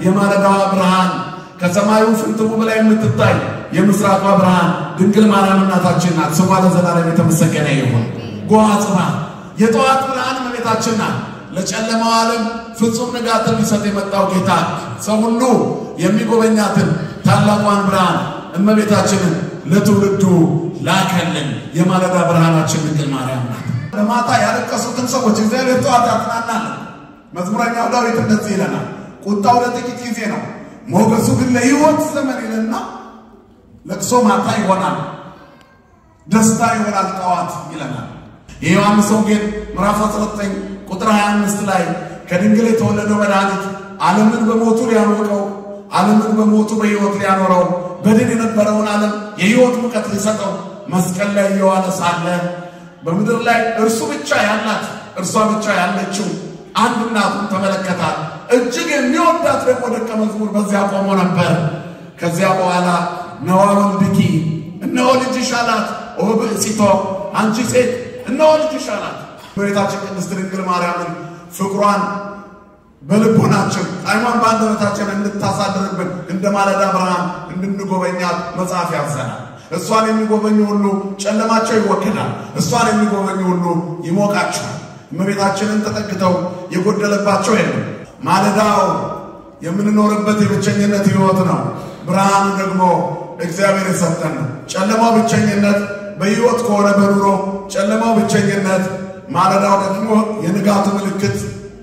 የማለዳዋ ብርሃን ከሰማዩ ፍንትው በላይ የምትታይ የምስራቋ ብርሃን ድንግል ማርያም እናታችን ናት። ስሟ ለዘላለም የተመሰገነ ይሁን። ጎሃ ጽባህ የጠዋት ብርሃን እመቤታችን ናት። ለጨለማው ዓለም ፍጹም ንጋትን ሊሰጥ የመጣው ጌታ ሰው ሁሉ የሚጎበኛትን ታላቋን ብርሃን እመቤታችንን ለትውልዱ ላከልን። የማለዳ ብርሃናችን ድንግል ማርያም ናት። ለማታ ያለቀሱትን ሰዎች እግዚአብሔር ጠዋት ያጽናናል። መዝሙረኛው ዳዊት እንደዚህ ይለናል፣ ቁጣው ለጥቂት ጊዜ ነው፣ ሞገሱ ግን ለሕይወት ዘመን ይልና ለቅሶ ማታ ይሆናል፣ ደስታ ይሆናል ጠዋት ይለናል። የዮሐንስ ወንጌል ምዕራፍ 19 ቁጥር 25 ላይ ከድንግል የተወለደው መድኃኒት ዓለምን በሞቱ ሊያሞቀው ዓለምን በሞቱ በሕይወት ሊያኖረው በድን የነበረውን ዓለም የሕይወት ሙቀት ሊሰጠው መስቀል ላይ እየዋለ ሳለ በምድር ላይ እርሱ ብቻ ያላት እርሷ ብቻ ያለችው አንድ እናቱን ተመለከታት። እጅግ የሚወዳት ደግሞ ደቀ መዝሙር በዚያ ቆሞ ነበር። ከዚያ በኋላ ነዋ ወልድኪ እነሆ ልጅሽ አላት። ኦ ብእሲቶ አንቺ ሴት እነሆ ልጅሽ አላት። እመቤታችን ቅድስት ድንግል ማርያምን ፍቅሯን በልቦናችን ጣዕሟን በአንደበታችን እንድታሳድርብን እንደ ማለዳ ብርሃን እንድንጎበኛት መጽሐፍ ያዘናል። እሷን የሚጎበኙ ሁሉ ጨለማቸው ይወገዳል። እሷን የሚጎበኙ ሁሉ ይሞቃቸዋል። እመቤታችንን ተጠግተው የጎደለባቸው የለም። ማለዳው የምንኖርበት የብቸኝነት ሕይወት ነው። ብርሃኑ ደግሞ እግዚአብሔር የሰጠን ነው። ጨለማው ብቸኝነት በሕይወት ከሆነ በኑሮ ጨለማው ብቸኝነት፣ ማለዳው ደግሞ የንጋቱ ምልክት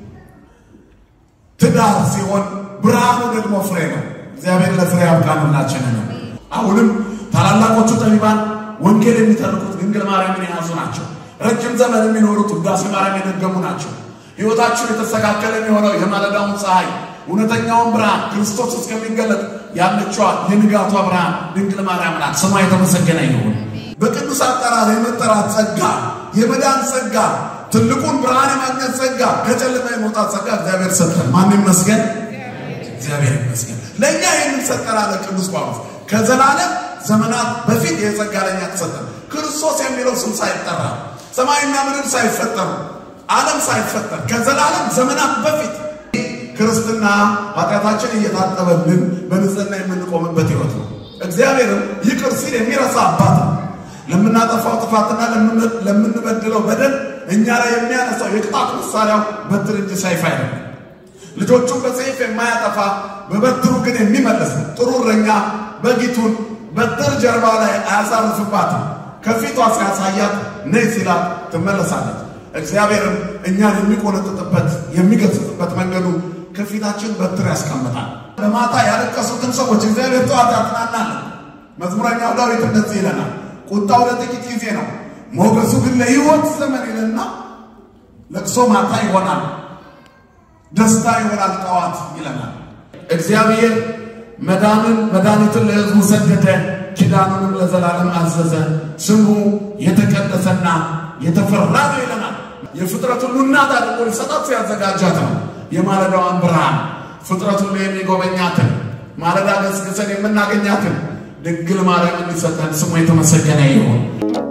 ትዳር ሲሆን ብርሃኑ ደግሞ ፍሬ ነው። እግዚአብሔር ለፍሬ ያብቃን ሁላችንን ነው። አሁንም ታላላቆቹ ጠቢባን ወንጌል የሚተርኩት ድንግል ማርያምን የያዙ ናቸው። ረጅም ዘመን የሚኖሩት ውዳሴ ማርያም የደገሙ ናቸው። ሕይወታቸው የተስተካከለ የሚሆነው የማለዳውን ፀሐይ እውነተኛውን ብርሃን ክርስቶስ እስከሚገለጥ ያለችዋ የንጋቷ ብርሃን ድንግል ማርያም ናት። ስሟ የተመሰገነ ይሁን። በቅዱስ አጠራር የመጠራት ጸጋ፣ የመዳን ጸጋ፣ ትልቁን ብርሃን የማግኘት ጸጋ፣ ከጨለማ የመውጣት ጸጋ እግዚአብሔር ሰጠን። ማን ይመስገን? እግዚአብሔር ይመስገን። ለእኛ ይህንን ሰጠን አለ ቅዱስ ጳውሎስ። ከዘላለም ዘመናት በፊት ይህ ጸጋ ለእኛ ተሰጠን። ክርስቶስ የሚለው ስም ሳይጠራ ሰማይና ምድር ሳይፈጠሩ ዓለም ሳይፈጠር ከዘላለም ዘመናት በፊት ክርስትና ኃጢአታችን እየታጠበልን በንጽህና የምንቆምበት ሕይወት ነው። እግዚአብሔርም ይቅር ሲል የሚረሳ አባት ነው። ለምናጠፋው ጥፋትና ለምንበድለው በደል እኛ ላይ የሚያነሳው የቅጣት መሳሪያው በትር እንጂ ሰይፍ አይደለም። ልጆቹን በሰይፍ የማያጠፋ በበትሩ ግን የሚመለስ ጥሩ እረኛ በጊቱን በትር ጀርባ ላይ አያሳርፍባትም። ከፊቷ ሲያሳያት ነይ ሲላት ትመለሳለች። እግዚአብሔርም እኛን የሚቆነጥጥበት የሚገስጽበት መንገዱ ከፊታችን በትር ያስቀምጣል። ለማታ ያለቀሱትን ሰዎች እግዚአብሔር ጠዋት ያጽናናል። መዝሙረኛው ዳዊት እንደዚህ ይለናል፣ ቁጣው ለጥቂት ጊዜ ነው፣ ሞገሱ ግን ለሕይወት ዘመን ይልና ለቅሶ ማታ ይሆናል፣ ደስታ ይሆናል ጠዋት ይለናል። እግዚአብሔር መዳንን መድኃኒትን ለሕዝቡ ሰደደ፣ ኪዳኑንም ለዘላለም አዘዘ። ስሙ የተቀደሰና የተፈራ ነው ይለናል። የፍጥረት ሁሉ እናት አድርጎ ሊሰጣት ያዘጋጃት ነው። የማለዳዋን ብርሃን ፍጥረት ሁሉ የሚጎበኛትን ማለዳ ገስግሰን የምናገኛትን ድንግል ማርያም እንዲሰጠን ስሙ የተመሰገነ ይሁን።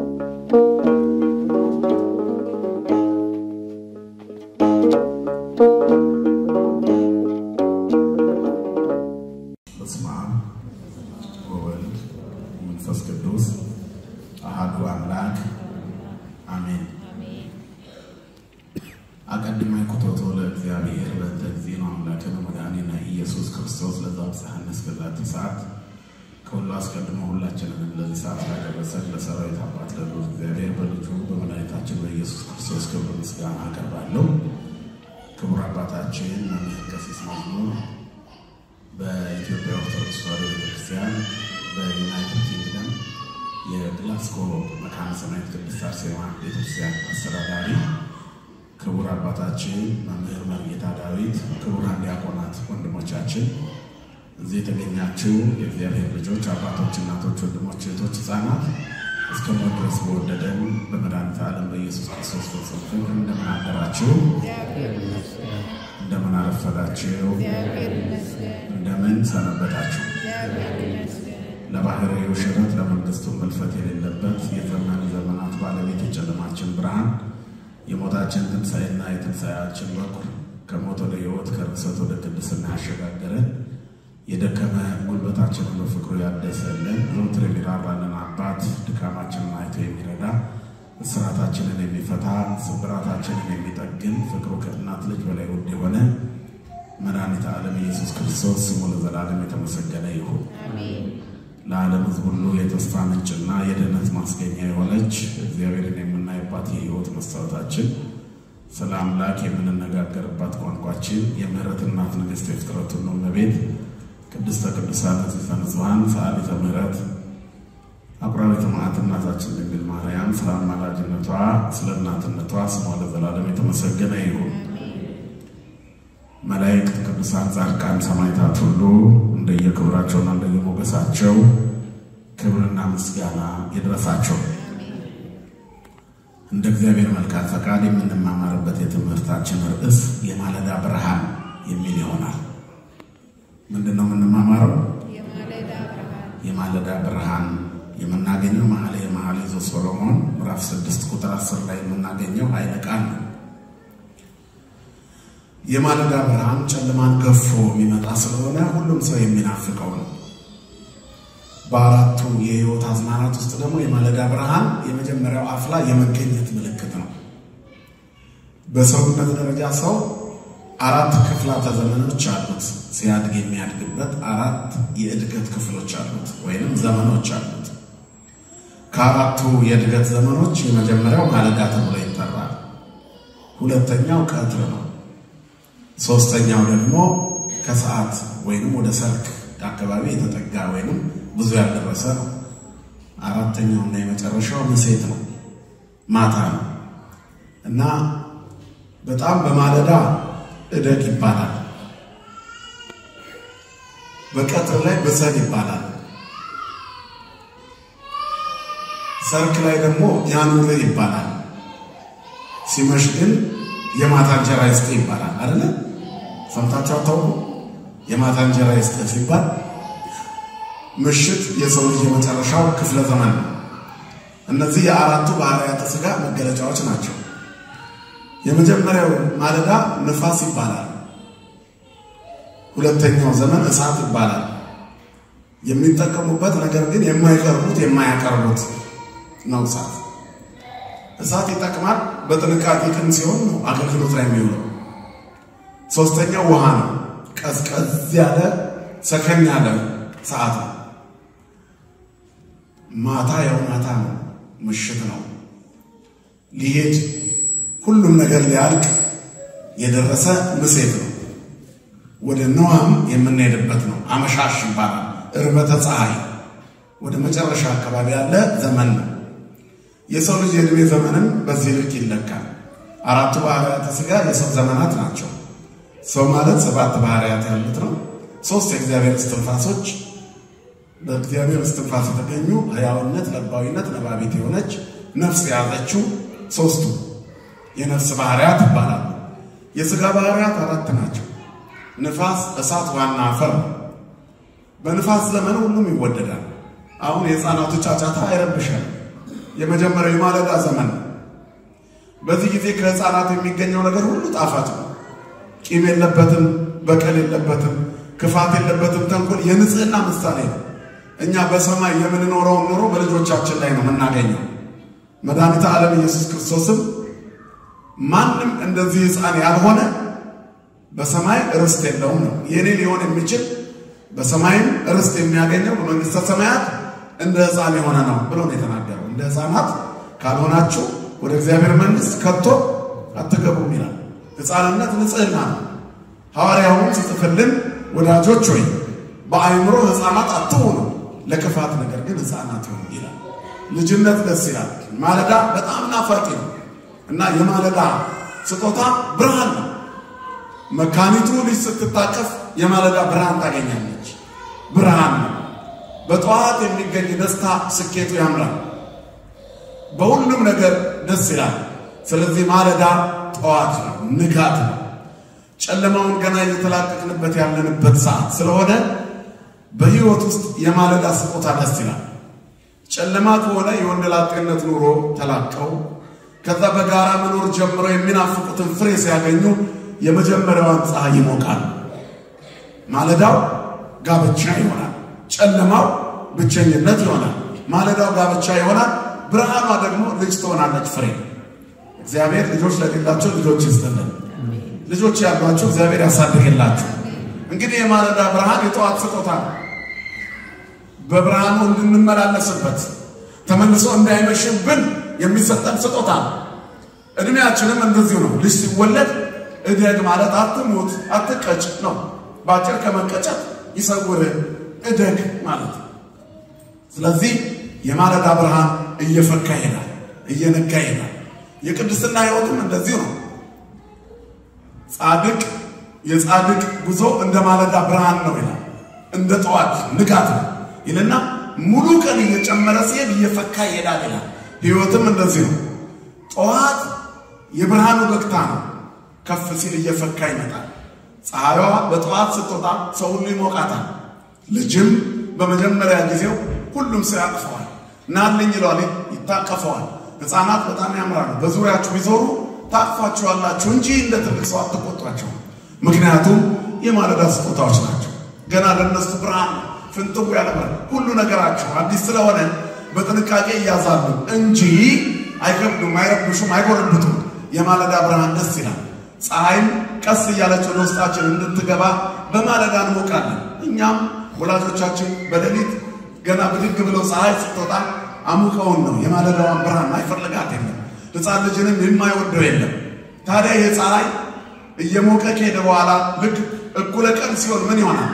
በስመ አብ ወወልድ መንፈስ ቅዱስ አሐዱ አምላክ አሜን። አቀድመ ኩቶቶ ለእግዚአብሔር በእንተ ጊዜነ አምላክነ መድኃኒነ ኢየሱስ ክርስቶስ ለዘአብጽሐነ እስከዛቲ ሰዓት። ከሁሉ አስቀድሞ ሁላችንንም ለዚህ ሰዓት ላደረሰን ለሰራዊት አባት ለልዑል እግዚአብሔር በልጁ በመድኃኒታችን በኢየሱስ ክርስቶስ ክብር ምስጋና አቀርባለሁ። ክቡር አባታችን መምህር ቀሲስ መዝሙር በኢትዮጵያ ኦርቶዶክስ ተዋሕዶ ቤተክርስቲያን በዩናይትድ ኪንግደም የግላስጎ መካነ ሰማዕት ቅድስት አርሴማ ቤተክርስቲያን አስተዳዳሪ ክቡር አባታችን መምህር መርጌታ ዳዊት፣ ክቡራን ዲያቆናት ወንድሞቻችን፣ እዚህ የተገኛችሁ የእግዚአብሔር ልጆች አባቶች፣ እናቶች፣ ወንድሞች፣ እህቶች፣ ሕፃናት እስከ ሞት ድረስ በወደደን በመድኃኒተ ዓለም በኢየሱስ ክርስቶስ ፍጹም ፍቅር እንደምን አደራችሁ? እንደምን አረፈዳችሁ? እንደምን ሰነበታችሁ? ለባህርዩ ሽረት ለመንግስቱ መልፈት የሌለበት የዘመን ዘመናት ባለቤት የጨለማችን ብርሃን የሞታችን ትንሣኤና የትንሣኤያችን በኩር ከሞት ወደ ሕይወት ከርክሰት ወደ ቅድስና ያሸጋገረን የደከመ ጉልበታችንን በፍቅሩ ያደሰልን ዘወትር የሚራራልን አባት ድካማችንን አይቶ የሚረዳ እስራታችንን የሚፈታ ስብራታችንን የሚጠግን ፍቅሩ ከእናት ልጅ በላይ ውድ የሆነ መድኃኒተ ዓለም ኢየሱስ ክርስቶስ ስሙ ለዘላለም የተመሰገነ ይሁን። ለዓለም ሕዝብ ሁሉ የተስፋ ምንጭና የድህነት ማስገኛ የሆነች እግዚአብሔርን የምናይባት የሕይወት መስታወታችን ስለ አምላክ የምንነጋገርባት ቋንቋችን የምሕረት እናት ንግሥት የፍጥረት ሁሉ እመቤት ቅድስተ ቅዱሳን ንጽሕተ ንጹሐን ሰዓሊተ ምሕረት አቁራሪተ መዓት እናታችን ድንግል ማርያም ስለ አማላጅነቷ ስለ እናትነቷ ስሟ ለዘላለም የተመሰገነ ይሁን። መላእክት፣ ቅዱሳን፣ ጻድቃን፣ ሰማዕታት ሁሉ እንደየክብራቸውና እንደየሞገሳቸው ክብርና ምስጋና ይድረሳቸው። እንደ እግዚአብሔር መልካም ፈቃድ የምንማማርበት የትምህርታችን ርዕስ የማለዳ ብርሃን የሚል ይሆናል። ምንድን ነው የምንማማረው? የማለዳ ብርሃን የምናገኘው መኃልየ መኃልይ ዘሰሎሞን ምዕራፍ ስድስት ቁጥር አስር ላይ የምናገኘው ኃይለ ቃል ነው። የማለዳ ብርሃን ጨለማን ገፎ የሚመጣ ስለሆነ ሁሉም ሰው የሚናፍቀው ነው። በአራቱ የሕይወት አዝማናት ውስጥ ደግሞ የማለዳ ብርሃን የመጀመሪያው አፍላ የመገኘት ምልክት ነው። በሰውነት ደረጃ ሰው አራት ክፍላተ ዘመኖች አሉት። ሲያድግ የሚያድግበት አራት የእድገት ክፍሎች አሉት ወይንም ዘመኖች አሉት። ከአራቱ የእድገት ዘመኖች የመጀመሪያው ማለዳ ተብሎ ይጠራል። ሁለተኛው ቀትር ነው። ሶስተኛው ደግሞ ከሰዓት ወይንም ወደ ሰርክ አካባቢ የተጠጋ ወይንም ብዙ ያልደረሰ ነው። አራተኛውና የመጨረሻው ምሴት ነው፣ ማታ ነው እና በጣም በማለዳ እደግ ይባላል። በቀትር ላይ ብሰል ይባላል። ሰርክ ላይ ደግሞ ያኑርህ ይባላል። ሲመሽ ግን የማታ እንጀራ ይስጥህ ይባላል። አይደለ? ሰምታችሁ አታውቁ? የማታ እንጀራ ይስጥህ ሲባል ምሽት የሰው ልጅ የመጨረሻው ክፍለ ዘመን ነው። እነዚህ የአራቱ ባህርያተ ሥጋ መገለጫዎች ናቸው። የመጀመሪያው ማለዳ ንፋስ ይባላል። ሁለተኛው ዘመን እሳት ይባላል። የሚጠቀሙበት ነገር ግን የማይቀርቡት የማያቀርቡት ነው። እሳት እሳት ይጠቅማል። በጥንቃቄ ቅን ሲሆን ነው አገልግሎት ላይ የሚውለው። ሶስተኛው ውሃ ነው። ቀዝቀዝ ያለ ሰከን ያለ ሰዓት ነው። ማታ ያው ማታ ነው፣ ምሽት ነው። ሊሄድ ሁሉም ነገር ሊያልቅ የደረሰ ምሴት ነው። ወደ ነዋም የምንሄድበት ነው። አመሻሽ ይባላል። እርበተ ፀሐይ ወደ መጨረሻ አካባቢ ያለ ዘመን ነው። የሰው ልጅ የዕድሜ ዘመንም በዚህ ልክ ይለካል። አራቱ ባህርያተ ሥጋ የሰው ዘመናት ናቸው። ሰው ማለት ሰባት ባህርያት ያሉት ነው። ሶስት የእግዚአብሔር እስትንፋሶች በእግዚአብሔር እስትንፋስ የተገኙ ሕያውነት፣ ለባዊነት፣ ነባቢት የሆነች ነፍስ የያዘችው ሶስቱ የነፍስ ባህርያት ይባላሉ። የሥጋ ባህርያት አራት ናቸው። ንፋስ፣ እሳት፣ ዋና አፈር ነው። በንፋስ ዘመን ሁሉም ይወደዳል። አሁን የሕፃናቱ ጫጫታ አይረብሻል። የመጀመሪያው የማለዳ ዘመን ነው። በዚህ ጊዜ ከሕፃናት የሚገኘው ነገር ሁሉ ጣፋጭ ነው። ቂም የለበትም፣ በቀል የለበትም፣ ክፋት የለበትም፣ ተንኮል የንጽህና ምሳሌ ነው። እኛ በሰማይ የምንኖረውን ኑሮ በልጆቻችን ላይ ነው የምናገኘው። መድኃኒተ ዓለም ኢየሱስ ክርስቶስም ማንም እንደዚህ ሕፃን ያልሆነ በሰማይ ርስት የለውም ነው። የኔ ሊሆን የሚችል በሰማይም ርስት የሚያገኘው በመንግሥተ ሰማያት እንደ ሕፃን የሆነ ነው ብሎ ነው የተናገረው። እንደ ሕፃናት ካልሆናችሁ ወደ እግዚአብሔር መንግሥት ከቶ አትገቡም ይላል። ሕፃንነት ንጽህና ነው። ሐዋርያውም ሲጽፍልን ወዳጆች ሆይ በአእምሮ ሕፃናት አትሁኑ፣ ለክፋት ነገር ግን ሕፃናት ይሁኑ ይላል። ልጅነት ደስ ይላል። ማለዳ በጣም ናፋቂ ነው እና የማለዳ ስጦታ ብርሃን ነው። መካኒቱ ልጅ ስትታቀፍ የማለዳ ብርሃን ታገኛለች። ብርሃን ነው። በጠዋት የሚገኝ ደስታ ስኬቱ ያምራል። በሁሉም ነገር ደስ ይላል። ስለዚህ ማለዳ ጠዋት ነው፣ ንጋት ነው። ጨለማውን ገና እየተላቀቅንበት ያለንበት ሰዓት ስለሆነ በሕይወት ውስጥ የማለዳ ስጦታ ደስ ይላል። ጨለማ ከሆነ የወንደላጤነት ኑሮ ተላቀው ከዛ በጋራ መኖር ጀምረው የሚናፍቁትን ፍሬ ሲያገኙ የመጀመሪያዋን ፀሐይ ይሞቃል። ማለዳው ጋብቻ ይሆናል። ጨለማው ብቸኝነት ይሆናል። ማለዳው ጋብቻ ይሆናል። ብርሃኗ ደግሞ ልጅ ትሆናለች፣ ፍሬ። እግዚአብሔር ልጆች ለሌላቸው ልጆች ይስጥልን። ልጆች ያሏቸው እግዚአብሔር ያሳድግላችሁ። እንግዲህ የማለዳ ብርሃን የጠዋት ስጦታ ነው። በብርሃኑ እንድንመላለስበት ተመልሶ እንዳይመሽብን የሚሰጠን ስጦታ ነው። እድሜያችንም እንደዚሁ ነው። ልጅ ሲወለድ እደግ ማለት አትሙት፣ አትቀጭ ነው። በአጭር ከመቀጨት ይሰውርህ እደግ ማለት ነው። ስለዚህ የማለዳ ብርሃን እየፈካ ይሄዳል፣ እየነጋ ይሄዳል። የቅድስና ሕይወትም እንደዚሁ ነው። ጻድቅ የጻድቅ ጉዞ እንደ ማለዳ ብርሃን ነው ይላል። እንደ ጠዋት ንጋት ነው ይልና ሙሉ ቀን እየጨመረ ሲሄድ እየፈካ ይሄዳል ይላል። ሕይወትም እንደዚህ ነው። ጠዋት የብርሃኑ በቅታ ነው። ከፍ ሲል እየፈካ ይመጣል። ፀሐይዋ በጠዋት ስትወጣ ሰው ሁሉ ይሞቃታል። ልጅም በመጀመሪያ ጊዜው ሁሉም ሰው ያቅፈዋል። ናልኝ ይለዋል፣ ይታቀፈዋል። ሕፃናት በጣም ያምራሉ። በዙሪያችሁ ቢዞሩ ታቅፏቸዋላችሁ እንጂ እንደ ትልቅ ሰው አትቆጧቸው። ምክንያቱም የማለዳ ስጦታዎች ናቸው። ገና ለነሱ ብርሃን ፍንትው ያለ ብርሃን ሁሉ ነገራቸው አዲስ ስለሆነ በጥንቃቄ እያዛሉ እንጂ አይከብዱም፣ አይረብሹም፣ አይጎረብጡም። የማለዳ ብርሃን ደስ ይላል። ፀሐይም ቀስ እያለች ወደ ውስጣችን እንድትገባ በማለዳ እንሞቃለን። እኛም ወላጆቻችን በሌሊት ገና ብድግ ብለው ፀሐይ ስትወጣ አሙቀውን ነው የማለዳዋን ብርሃን አይፈልጋት የለም። ሕፃን ልጅንም የማይወደው የለም። ታዲያ ይህ ፀሐይ እየሞቀ ከሄደ በኋላ ልክ እኩለ ቀን ሲሆን ምን ይሆናል?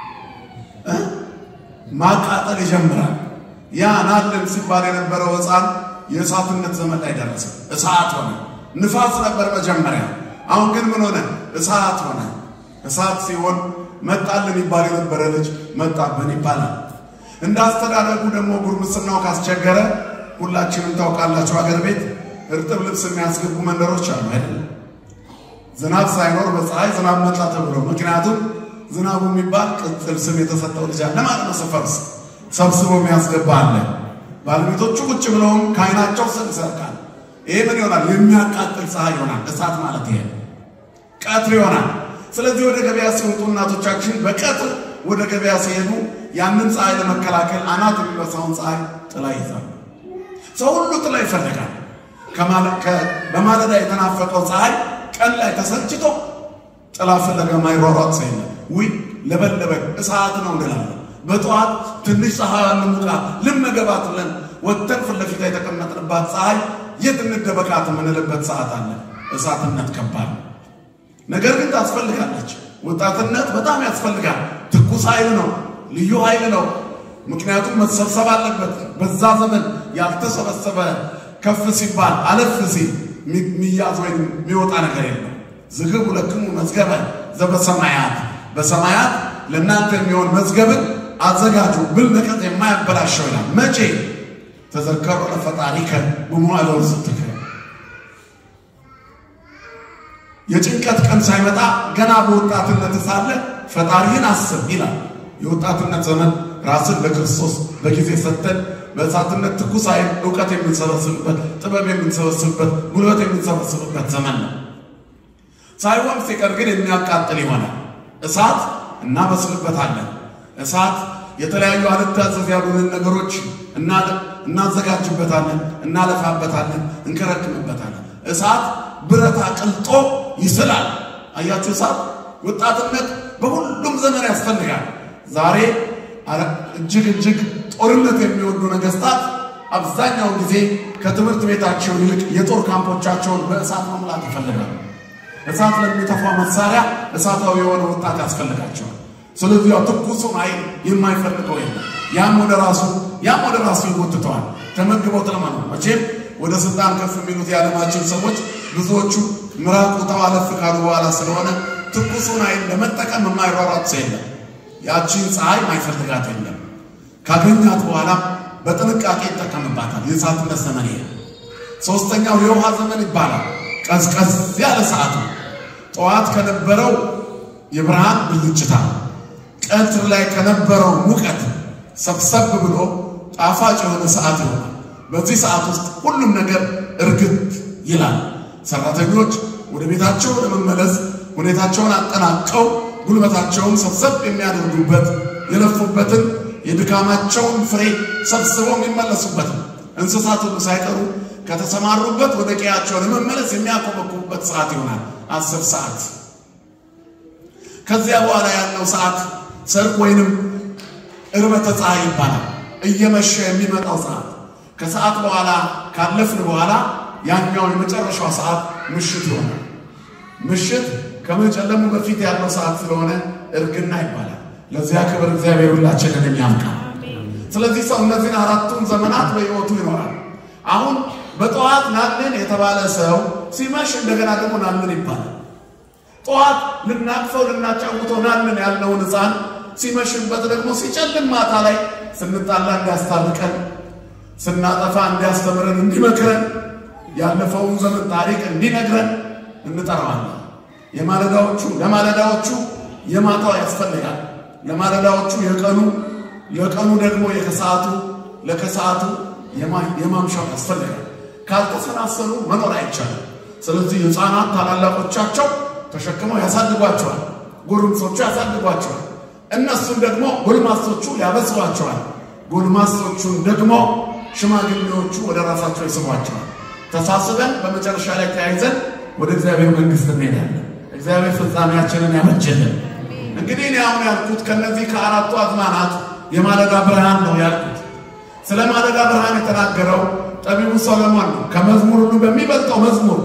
ማቃጠል ይጀምራል። ያ ናልን ሲባል የነበረው ሕፃን የእሳትነት ዘመን ላይ ደረሰ። እሳት ሆነ። ንፋስ ነበር መጀመሪያ። አሁን ግን ምን ሆነ? እሳት ሆነ። እሳት ሲሆን መጣልን ይባል የነበረ ልጅ መጣብን ይባላል። እንዳስተዳደጉ ደግሞ ጉርምስናው ካስቸገረ ሁላችንም ታውቃላችሁ፣ ሀገር ቤት እርጥብ ልብስ የሚያስገቡ መንደሮች አሉ አይደለም? ዝናብ ሳይኖር በፀሐይ ዝናብ መጣ ተብሎ ምክንያቱም ዝናቡ የሚባል ቅጽል ስም የተሰጠው ልጅ አለ ማለት ነው። ሰፈር ውስጥ ሰብስቦ የሚያስገባ አለ። ባለቤቶቹ ቁጭ ብለውም ከዓይናቸው ስም ይሰርቃል። ይሄ ምን ይሆናል? የሚያቃጥል ፀሐይ ይሆናል። እሳት ማለት ይሄ ቀትር ይሆናል። ስለዚህ ወደ ገበያ ሲወጡ እናቶቻችን በቀትር ወደ ገበያ ሲሄዱ ያንን ፀሐይ ለመከላከል አናት የሚበሳውን ፀሐይ ጥላ ይዛሉ። ሰው ሁሉ ጥላ ይፈልጋል። በማለዳ የተናፈቀው ፀሐይ ቀን ላይ ተሰልችቶ ጥላ ፍለጋ ማይሯሯጥ ሰው የለም። ውይ ለበለበን እሳት ነው እንላለን። በጠዋት ትንሽ ፀሐይ ልሙቃ ልመገባት ብለን ወጥተን ፊት ለፊት የተቀመጥንባት ፀሐይ የት እንደበቃት የምንልበት ሰዓት አለ። እሳትነት ከባድ ነው። ነገር ግን ታስፈልጋለች። ወጣትነት በጣም ያስፈልጋል። ትኩስ ኃይል ነው፣ ልዩ ኃይል ነው። ምክንያቱም መሰብሰብ አለበት። በዛ ዘመን ያልተሰበሰበ ከፍ ሲባል አለፍ ሲል የሚያዝ ወይም የሚወጣ ነገር የለም። ዝግቡ ለክሙ መዝገበ ዘበሰማያት በሰማያት ለእናንተ የሚሆን መዝገብን አዘጋጁ ብል ነቀጥ የማያበላሸው ይላል። መቼ ተዘከሩ ለፈጣሪከ በመዋዕለ ውስጥከ የጭንቀት ቀን ሳይመጣ ገና በወጣትነት ሳለ ፈጣሪህን አስብ ይላል። የወጣትነት ዘመን ራስን ለክርስቶስ በጊዜ ሰጥተን በእሳትነት ትኩስ ኃይል እውቀት የምንሰበስብበት፣ ጥበብ የምንሰበስብበት፣ ጉልበት የምንሰበስብበት ዘመን ነው። ሳይሆን ሲቀር ግን የሚያቃጥል ይሆናል። እሳት እናበስልበታለን። እሳት የተለያዩ አልታዘዝ ያሉንን ነገሮች እናዘጋጅበታለን፣ እናለፋበታለን፣ እንከረክምበታለን። እሳት ብረት አቅልጦ ይስላል። አያችሁ፣ እሳት ወጣትነት በሁሉም ዘመን ያስፈልጋል። ዛሬ እጅግ እጅግ ጦርነት የሚወዱ ነገስታት አብዛኛውን ጊዜ ከትምህርት ቤታቸው ይልቅ የጦር ካምፖቻቸውን በእሳት መሙላት ይፈልጋሉ። እሳት ለሚተፋ መሳሪያ እሳታዊ የሆነ ወጣት ያስፈልጋቸዋል። ስለዚህ ያው ትኩሱን ኃይል የማይፈልገው የለም። ያም ወደ ራሱ ያም ወደ ራሱ ይጎትተዋል። ተመግበው ተለመኑ። መቼም ወደ ስልጣን ከፍ የሚሉት የዓለማችን ሰዎች ብዙዎቹ ምራቅ ውጠው አለፍ ካሉ በኋላ ስለሆነ ትኩሱን ኃይል ለመጠቀም የማይሯሯጥ ሰው የለም። ያቺን ፀሐይ ማይፈልጋት የለም። ካገኛት በኋላ በጥንቃቄ ይጠቀምባታል። የእሳትነት ዘመን ይሄ። ሶስተኛው የውሃ ዘመን ይባላል። ቀዝቀዝ ያለ ሰዓት ነው። ጠዋት ከነበረው የብርሃን ብልጭታ፣ ቀትር ላይ ከነበረው ሙቀት ሰብሰብ ብሎ ጣፋጭ የሆነ ሰዓት ይሆናል። በዚህ ሰዓት ውስጥ ሁሉም ነገር እርግጥ ይላል። ሰራተኞች ወደ ቤታቸው ለመመለስ ሁኔታቸውን አጠናቀው ጉልበታቸውን ሰብሰብ የሚያደርጉበት የለፉበትን የድካማቸውን ፍሬ ሰብስበው የሚመለሱበት ነው። እንስሳት ሁሉ ሳይቀሩ ከተሰማሩበት ወደ ቀያቸው ለመመለስ የሚያኮበኩቡበት ሰዓት ይሆናል። አስር ሰዓት ከዚያ በኋላ ያለው ሰዓት ሰርቅ ወይንም እርበተ ፀሐይ ይባላል። እየመሸ የሚመጣው ሰዓት ከሰዓት በኋላ ካለፍን በኋላ ያኛው የመጨረሻው ሰዓት ምሽት ይሆናል። ምሽት ከመጨለሙ በፊት ያለው ሰዓት ስለሆነ እርግና ይባላል። ለዚያ ክብር እግዚአብሔር ሁላችንን ያብቃል። ስለዚህ ሰው እነዚህን አራቱን ዘመናት በሕይወቱ ይኖራል። አሁን በጠዋት ናልን የተባለ ሰው ሲመሽ እንደገና ደግሞ ናልን ይባላል። ጠዋት ልናቅፈው ልናጫውተው ናልን ያልነውን ሕፃን ሲመሽበት ደግሞ ሲጨልም ማታ ላይ ስንጣላ እንዲያስታርቀን፣ ስናጠፋ እንዲያስተምረን፣ እንዲመክረን፣ ያለፈውን ዘመን ታሪክ እንዲነግረን እንጠራዋለን። የማለዳዎቹ ለማለዳዎቹ የማታው ያስፈልጋል። ለማለዳዎቹ የቀኑ ለቀኑ ደግሞ የከሰዓቱ ለከሰዓቱ የማምሻው ያስፈልጋል። ካልተሰናሰሉ መኖር አይቻልም። ስለዚህ ሕፃናት ታላላቆቻቸው ተሸክመው ያሳድጓቸዋል፣ ጎልማሶቹ ያሳድጓቸዋል። እነሱን ደግሞ ጎልማሶቹ ያበስሏቸዋል፣ ጎልማሶቹን ደግሞ ሽማግሌዎቹ ወደ ራሳቸው ይስቧቸዋል። ተሳስበን በመጨረሻ ላይ ተያይዘን ወደ እግዚአብሔር መንግሥት እንሄዳለን። እግዚአብሔር ፍጻሜያችንን ያመችልን። እንግዲህ እኔ አሁን ያልኩት ከነዚህ ከአራቱ አዝማናት የማለዳ ብርሃን ነው ያልኩት። ስለ ማለዳ ብርሃን የተናገረው ጠቢቡ ሰሎሞን ነው። ከመዝሙር ሁሉ በሚበልጠው መዝሙር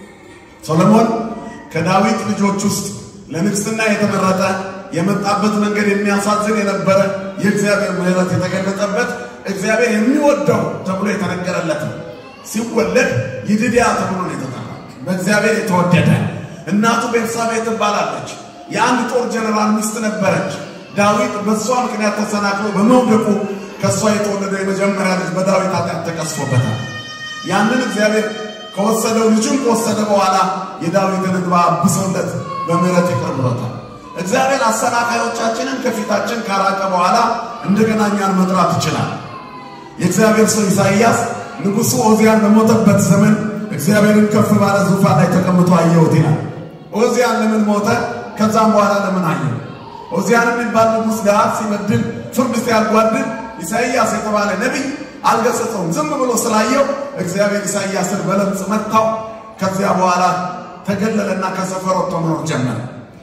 ሰሎሞን ከዳዊት ልጆች ውስጥ ለንግሥና የተመረጠ የመጣበት መንገድ የሚያሳዝን የነበረ የእግዚአብሔር ምሕረት የተገለጠበት እግዚአብሔር የሚወደው ተብሎ የተነገረለት ነው። ሲወለድ ይድድያ ተብሎ ነው የተጠራ። በእግዚአብሔር የተወደደ እናቱ ቤርሳቤ ትባላለች። የአንድ ጦር ጀነራል ሚስት ነበረች። ዳዊት በእሷ ምክንያት ተሰናክሎ በመውደቁ ከእሷ የተወለደው የመጀመሪያ ልጅ በዳዊት ኃጢአት ተቀስፎበታል። ያንን እግዚአብሔር ከወሰደው ልጁን ከወሰደ በኋላ የዳዊትን እንባ አብሶለት በምሕረት ይቅር ብሎታል። እግዚአብሔር አሰናካዮቻችንን ከፊታችን ካራቀ በኋላ እንደገና እኛን መጥራት ይችላል። የእግዚአብሔር ሰው ኢሳይያስ ንጉሡ ኦዚያን በሞተበት ዘመን እግዚአብሔርን ከፍ ባለ ዙፋን ላይ ተቀምጦ አየሁት ይላል። ኦዚያን ለምን ሞተ? ከዛም በኋላ ለምን አየው? ኦዚያን የሚባል ንጉሥ ጋር ሲበድል ፍርድ ሲያጓድል ኢሳይያስ የተባለ ነቢይ አልገሰጸውም። ዝም ብሎ ስላየው እግዚአብሔር ኢሳይያስን በለምጽ መታው። ከዚያ በኋላ ተገለለና ከሰፈር ወጥቶ መኖር ጀመረ።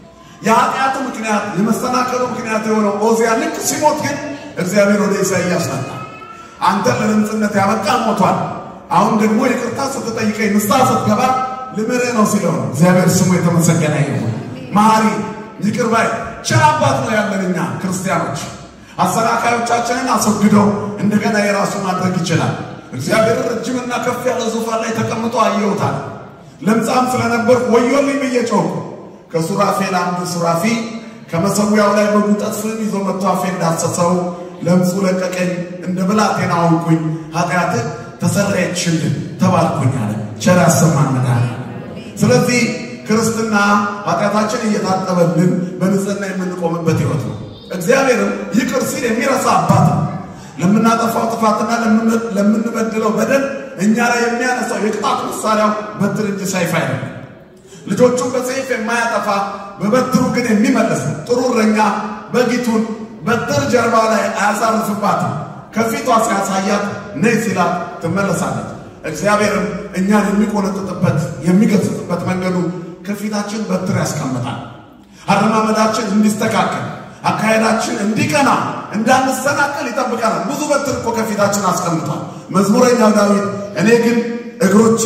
የኃጢአቱ ምክንያት የመሰናከሉ ምክንያት የሆነው ኦዚያ ልክ ሲሞት ግን እግዚአብሔር ወደ ኢሳይያስ መጣ። አንተ ለለምጽነት ያበቃ ሞቷል። አሁን ደግሞ ይቅርታ ስትጠይቀኝ ንስሐ ስትገባ ልምርህ ነው ሲለው ነው። እግዚአብሔር ስሙ የተመሰገነ ይሁን። መሐሪ ይቅር ባይ ቸር አባት ነው ያለን እኛ ክርስቲያኖች። አሰናካዮቻችንን አስወግዶ እንደገና የራሱ ማድረግ ይችላል። እግዚአብሔር ረጅምና ከፍ ያለ ዙፋን ላይ ተቀምጦ አየሁታል። ለምጻም ስለነበርኩ ወዮልኝ ብዬ ጮኽኩ። ከሱራፌል አንዱ ሱራፊ ከመሰዊያው ላይ በጉጠት ፍም ይዞ መጥቶ አፌን ዳሰሰው። ለምጹ ለቀቀኝ፣ እንደ ብላቴና አውኩኝ፣ ኃጢአትህ ተሰረየችልን ተባልኩኝ አለ። ቸር ያሰማን መድኃኒዓለም። ስለዚህ ክርስትና ኃጢአታችን እየታጠበልን በንጽህና የምንቆምበት ሕይወት ነው። እግዚአብሔርም ይቅር ሲል የሚረሳ አባት ነው። ለምናጠፋው ጥፋትና ለምንበድለው በደል እኛ ላይ የሚያነሳው የቅጣት መሳሪያው በትር እንጂ ሰይፍ አይደለም። ልጆቹን በሰይፍ የማያጠፋ በበትሩ ግን የሚመለስ ነው። ጥሩ እረኛ በጊቱን በትር ጀርባ ላይ አያሳርፍባትም። ከፊቷ ሲያሳያት ነይ ሲላት ትመለሳለች። እግዚአብሔርም እኛን የሚቆነጥጥበት የሚገስጥበት መንገዱ ከፊታችን በትር ያስቀምጣል። አረማመዳችን እንዲስተካከል አካሄዳችን እንዲቀና እንዳንሰናከል ይጠብቀናል። ብዙ በትር እኮ ከፊታችን አስቀምጧል። መዝሙረኛው ዳዊት እኔ ግን እግሮቼ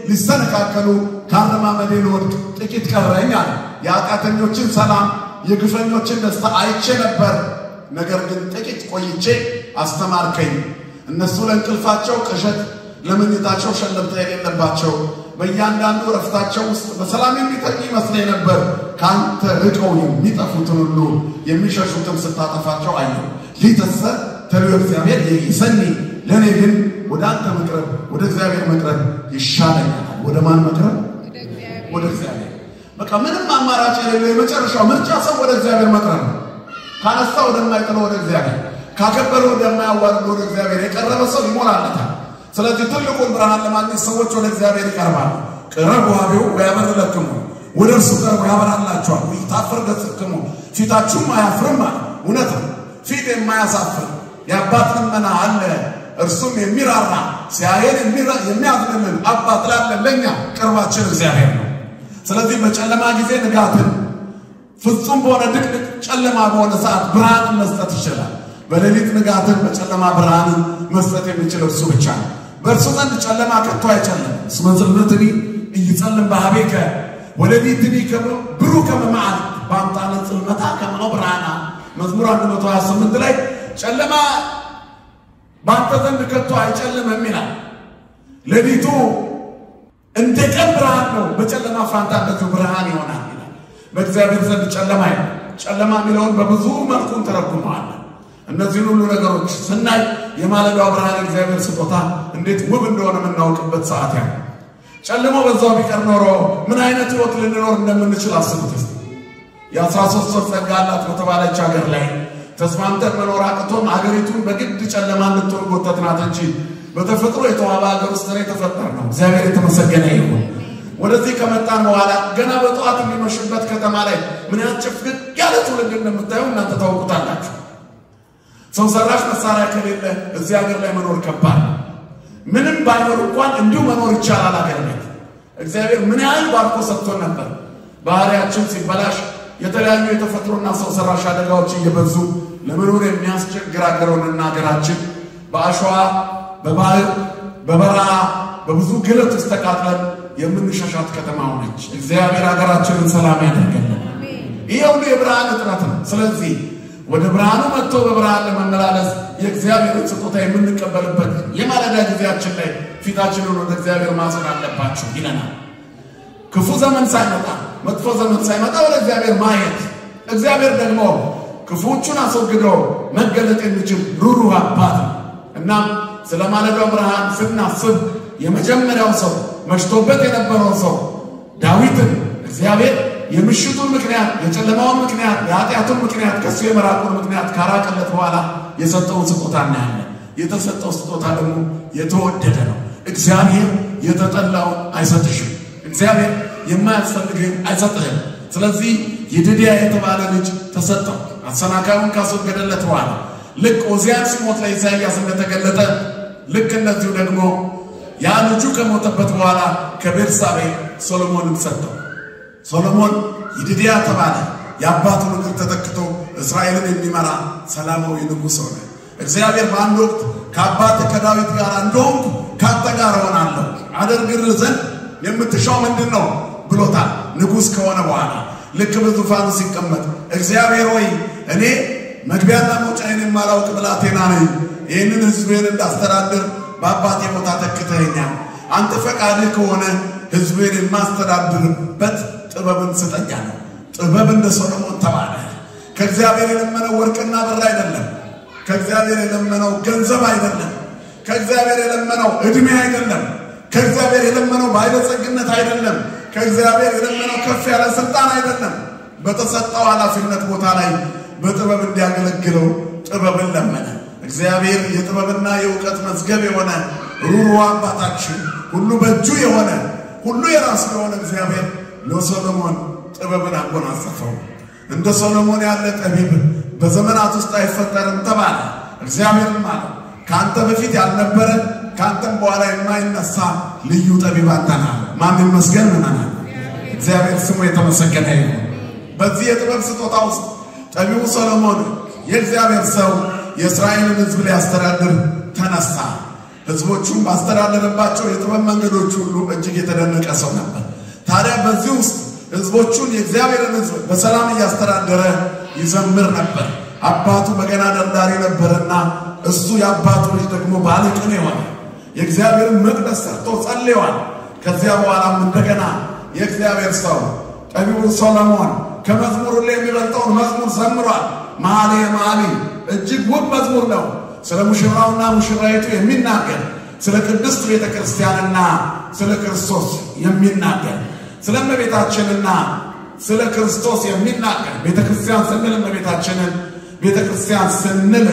ሊሰነካከሉ ከአረማመዴ ልወድቅ ጥቂት ቀረኝ አለ። የኃጢአተኞችን ሰላም የግፈኞችን ደስታ አይቼ ነበር፣ ነገር ግን ጥቂት ቆይቼ አስተማርከኝ። እነሱ ለእንቅልፋቸው ቅዠት፣ ለመኝታቸው ሸለብታ የሌለባቸው በእያንዳንዱ ረፍታቸው ውስጥ በሰላም የሚተኙ ይመስለኝ ነበር። ከአንተ ርቀው የሚጠፉትን ሁሉ የሚሸሹትን ስታጠፋቸው አየሁ። ሊተሰ ተሪዮ እግዚአብሔር ይሰኒ ለእኔ ግን ወደ አንተ መቅረብ ወደ እግዚአብሔር መቅረብ ይሻለኛል። ወደ ማን መቅረብ? ወደ እግዚአብሔር። በቃ ምንም አማራጭ የሌለው የመጨረሻው ምርጫ ሰው ወደ እግዚአብሔር መቅረብ ነው። ካነሳ ወደማይጥለው ወደ እግዚአብሔር፣ ካከበረ ወደማያዋርድ ወደ እግዚአብሔር የቀረበ ሰው ይሞላለታል። ስለዚህ ትልቁን ብርሃን ለማግኘት ሰዎች ወደ እግዚአብሔር ይቀርባሉ። ቅረቡ ኀቤሁ ወያበርለክሙ ወደ እርሱ ቀርቦ ያበራላችኋል። ይታፈር ገጽክሙ ፊታችሁም አያፍርም አለ። እውነት ነው። ፊት የማያሳፍር የአባት ልመና አለ። እርሱም የሚራራ ሲያየን የሚያዝንልን አባት ላለን ለእኛ ቅርባችን እግዚአብሔር ነው። ስለዚህ በጨለማ ጊዜ ንጋትን ፍጹም በሆነ ድቅድቅ ጨለማ በሆነ ሰዓት ብርሃንን መስጠት ይችላል። በሌሊት ንጋትን በጨለማ ብርሃንን መስጠት የሚችል እርሱ ብቻ ነው። በእርሱ ዘንድ ጨለማ ከቶ አይጨለም። እስመ ጽልመትኒ ኢይጸልም በኀቤከ ወሌሊትኒ ብሩህ ከመ መዓልት በአምጣነ ጽልመታ ከመ ብርሃና መዝሙር 128 ላይ ጨለማ በአንተ ዘንድ ከቶ አይጨልምም ይላል። ሌሊቱ እንደ ቀን ብርሃን ነው፣ በጨለማ ፋንታ እንደዚሁ ብርሃን ይሆናል ይላል። በእግዚአብሔር ዘንድ ጨለማ ይ ጨለማ የሚለውን በብዙ መልኩ እንተረጉመዋለን። እነዚህን ሁሉ ነገሮች ስናይ የማለዳው ብርሃን እግዚአብሔር ስጦታ እንዴት ውብ እንደሆነ የምናውቅበት ሰዓት ያ ጨልሞ በዛው ቢቀር ኖሮ ምን አይነት ሕይወት ልንኖር እንደምንችል አስቡት እስቲ። የአስራ ሶስት ወር ጸጋ አላት በተባለች ሀገር ላይ ተስማምተን መኖር አቅቶን አገሪቱን በግድ ጨለማ እንድትሆን ጎተትናት እንጂ በተፈጥሮ የተዋበ ሀገር ውስጥ ነው የተፈጠርነው። እግዚአብሔር የተመሰገነ ይሁን። ወደዚህ ከመጣን በኋላ ገና በጠዋት የሚመሽበት ከተማ ላይ ምን ያህል ጭፍግግ ያለ ትውልድ እንደምታዩ እናንተ ታውቁታላችሁ። ሰው ሰራሽ መሳሪያ ከሌለ እዚህ ሀገር ላይ መኖር ከባድ ነው። ምንም ባይኖር እንኳን እንዲሁ መኖር ይቻላል። ሀገር ቤት እግዚአብሔር ምን ያህል ባርኮ ሰጥቶን ነበር። ባህሪያችን ሲበላሽ የተለያዩ የተፈጥሮና ሰው ሰራሽ አደጋዎች እየበዙ ለመኖር የሚያስቸግር ሀገሩንና ሀገራችን በአሸዋ በባህር በበረሃ በብዙ ግለት ውስጥ ተቃጥለን የምንሸሻት ከተማ ሆነች። እግዚአብሔር ሀገራችንን ሰላም ያደርገልን። ይህ ሁሉ የብርሃን እጥረት ነው። ስለዚህ ወደ ብርሃኑ መጥቶ በብርሃን ለመመላለስ የእግዚአብሔርን ስጦታ የምንቀበልበት የማለዳ ጊዜያችን ላይ ፊታችንን ወደ እግዚአብሔር ማሰን አለባችሁ ይለናል። ክፉ ዘመን ሳይመጣ መጥፎ ዘመን ሳይመጣ ወደ እግዚአብሔር ማየት፣ እግዚአብሔር ደግሞ ክፉዎቹን አስወግዶ መገለጥ የሚችል ሩሩህ አባት ነው። እናም ስለ ማለዳው ብርሃን ስናስብ የመጀመሪያው ሰው መሽቶበት የነበረው ሰው ዳዊትን እግዚአብሔር የምሽቱን ምክንያት የጨለማውን ምክንያት የኃጢአቱን ምክንያት ከእሱ የመራቁን ምክንያት ካራቀለት በኋላ የሰጠውን ስጦታ እናያለን። የተሰጠው ስጦታ ደግሞ የተወደደ ነው። እግዚአብሔር የተጠላውን አይሰጥሽም። እግዚአብሔር የማያስፈልግህን አይሰጥህም። ስለዚህ ይድድያ የተባለ ልጅ ተሰጠው። አሰናካዩን ካስወገደለት በኋላ ልክ ኦዚያን ሲሞት ለኢሳይያስ እንደተገለጠ ልክ እነዚሁ ደግሞ ያ ልጁ ከሞተበት በኋላ ከቤርሳቤ ሶሎሞንን ሰጠው። ሶሎሞን ይድድያ ተባለ። የአባቱን እግር ተተክቶ እስራኤልን የሚመራ ሰላማዊ ንጉሥ ሆነ። እግዚአብሔር በአንድ ወቅት ከአባት ከዳዊት ጋር እንደሆንኩ ከአንተ ጋር እሆናለሁ አደርግልህ ዘንድ የምትሻው ምንድን ነው ብሎታል። ንጉሥ ከሆነ በኋላ ልክ በዙፋኑ ሲቀመጥ እግዚአብሔር ሆይ እኔ መግቢያና መውጫዬን የማላውቅ ብላቴና ነኝ። ይህንን ሕዝቤን እንዳስተዳድር በአባቴ ቦታ ተክተኸኛል። አንተ ፈቃድህ ከሆነ ሕዝቤን የማስተዳድርበት ጥበብን ስጠኛ ነው። ጥበብ እንደ ሶሎሞን ተባለ። ከእግዚአብሔር የለመነው ወርቅና ብር አይደለም። ከእግዚአብሔር የለመነው ገንዘብ አይደለም። ከእግዚአብሔር የለመነው ዕድሜ አይደለም። ከእግዚአብሔር የለመነው ባለጸግነት አይደለም። ከእግዚአብሔር የለመነው ከፍ ያለ ስልጣን አይደለም። በተሰጠው ኃላፊነት ቦታ ላይ በጥበብ እንዲያገለግለው ጥበብን ለመነ። እግዚአብሔር የጥበብና የእውቀት መዝገብ የሆነ ሩሩ አባታችን ሁሉ በእጁ የሆነ ሁሉ የራሱ የሆነ እግዚአብሔር ለሶሎሞን ጥበብን አጎናጸፈው። እንደ ሶሎሞን ያለ ጠቢብ በዘመናት ውስጥ አይፈጠርም ተባለ። እግዚአብሔርም አለ ከአንተ በፊት ያልነበረ ከአንተም በኋላ የማይነሳ ልዩ ጠቢብ አንተ ነህ። ማን ይመስገን ምናናል። እግዚአብሔር ስሙ የተመሰገነ ይሁን። በዚህ የጥበብ ስጦታ ውስጥ ጠቢቡ ሰሎሞን የእግዚአብሔር ሰው የእስራኤልን ሕዝብ ሊያስተዳድር ተነሳ። ሕዝቦቹም ባስተዳደረባቸው የጥበብ መንገዶች ሁሉ እጅግ የተደነቀ ሰው ነበር። ታዲያ በዚህ ውስጥ ሕዝቦቹን የእግዚአብሔርን ሕዝብ በሰላም እያስተዳደረ ይዘምር ነበር። አባቱ በገና ደርዳሪ ነበርና እሱ የአባቱ ልጅ ደግሞ ባለቅኔ የሆነ የእግዚአብሔርን መቅደስ ሰርቶ ጸልየዋል። ከዚያ በኋላም እንደገና የእግዚአብሔር ሰው ጠቢቡ ሰሎሞን ከመዝሙር ሁሉ የሚበልጠውን መዝሙር ዘምሯል። መኃልየ መኃልይ እጅግ ውብ መዝሙር ነው። ስለ ሙሽራውና ሙሽራይቱ የሚናገር ስለ ቅድስት ቤተ ክርስቲያንና ስለ ክርስቶስ የሚናገር ስለ እመቤታችንና ስለ ክርስቶስ የሚናገር ቤተ ክርስቲያን ስንል እመቤታችንን ቤተ ክርስቲያን ስንል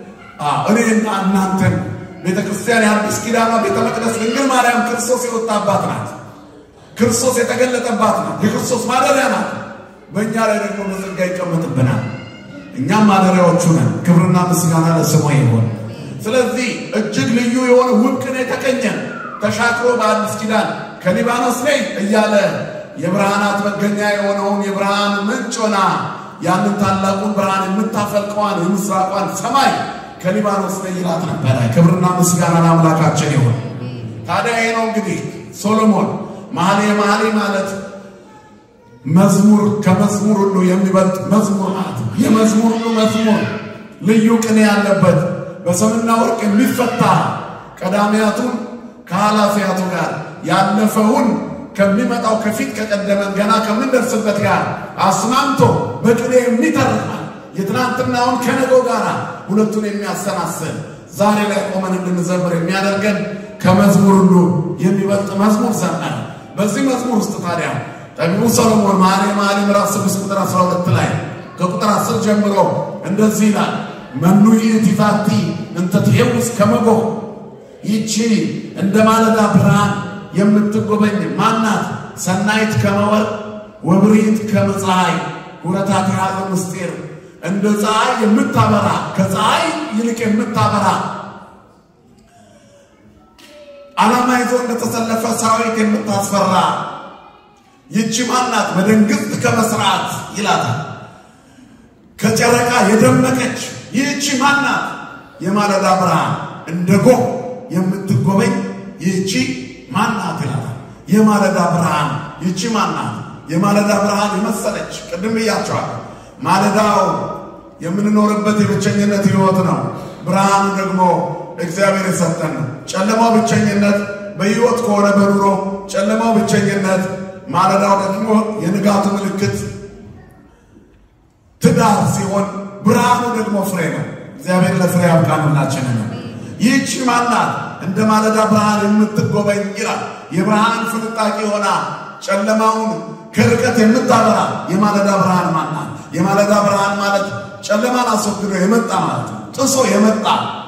እኔና እናንተን ቤተ ክርስቲያን የአዲስ ኪዳኗ ቤተ መቅደስ ድንግል ማርያም ክርስቶስ የወጣባት ናት። ክርስቶስ የተገለጠባት ናት። የክርስቶስ ማደሪያ ናት። በእኛ ላይ ደግሞ በጸጋ ይቀመጥብናል። እኛም ማደሪያዎቹ ነን። ክብርና ምስጋና ለስሙ ይሆን። ስለዚህ እጅግ ልዩ የሆነ ውብ ቅኔ የተቀኘን ተሻግሮ በአዲስ ኪዳን ከሊባኖስ ላይ እያለ የብርሃናት መገኛ የሆነውን የብርሃን ምንጭ ሆና ያንን ታላቁን ብርሃን የምታፈልቀዋን የምስራቋን ሰማይ ከሊባኖስ ላይ ይላት ነበረ። ክብርና ምስጋና ለአምላካችን ይሁን። ታዲያ ይሄ ነው እንግዲህ ሶሎሞን መኃልየ መኃልይ ማለት መዝሙር ከመዝሙር ሁሉ የሚበልጥ መዝሙር ማለት ነው። የመዝሙር ሁሉ መዝሙር ልዩ ቅኔ ያለበት በሰምና ወርቅ የሚፈታ ቀዳሚያቱን ከኃላፊያቱ ጋር ያለፈውን ከሚመጣው ከፊት ከቀደመን ገና ከምንደርስበት ጋር አስማምቶ በቅኔ የሚተርካል የትናንትናውን ከነገው ጋር ሁለቱን የሚያሰናስል ዛሬ ላይ ቆመን እንድንዘምር የሚያደርገን ከመዝሙር ሁሉ የሚበልጥ መዝሙር ዘመረ። በዚህ መዝሙር ውስጥ ታዲያ ጠቢቡ ሰሎሞን መኃልየ መኃልይ ምዕራፍ 6 ቁጥር 12 ላይ ከቁጥር 10 ጀምሮ እንደዚህ ይላል። መኑ ይእቲ ዛቲ እንተ ትሄውስ ከመ ጎህ፣ ይቺ እንደ ማለዳ ብርሃን የምትጎበኝ ማናት? ሰናይት ከመ ወርቅ ወብሪት ከመ ፀሐይ ሁረታት ያለ ምስጢር እንደ ፀሐይ የምታበራ ከፀሐይ ይልቅ የምታበራ ዓላማ ይዞ እንደተሰለፈ ሰራዊት የምታስፈራ ይቺ ማናት? በደንግዝት ከመስራት ይላታል። ከጨረቃ የደመቀች ይህቺ ማናት? የማለዳ ብርሃን እንደ ጎህ የምትጎበኝ ይህቺ ማናት ይላታል። የማለዳ ብርሃን ይቺ ማናት? የማለዳ ብርሃን የመሰለች ቅድም ብያቸዋል። ማለዳው የምንኖርበት የብቸኝነት ሕይወት ነው። ብርሃኑ ደግሞ እግዚአብሔር የሰጠን ነው። ጨለማው ብቸኝነት በሕይወት ከሆነ በኑሮ ጨለማው ብቸኝነት፣ ማለዳው ደግሞ የንጋቱ ምልክት ትዳር ሲሆን ብርሃኑ ደግሞ ፍሬ ነው። እግዚአብሔር ለፍሬ ያብቃን ሁላችንን። ይህቺ ማናት? እንደ ማለዳ ብርሃን የምትጎበኝ ይላል። የብርሃን ፍንጣቂ ሆና ጨለማውን ከርቀት የምታበራ የማለዳ ብርሃን ማናት? የማለዳ ብርሃን ማለት ጨለማን አስወግዶ የመጣ ማለት ነው። ጥሶ የመጣ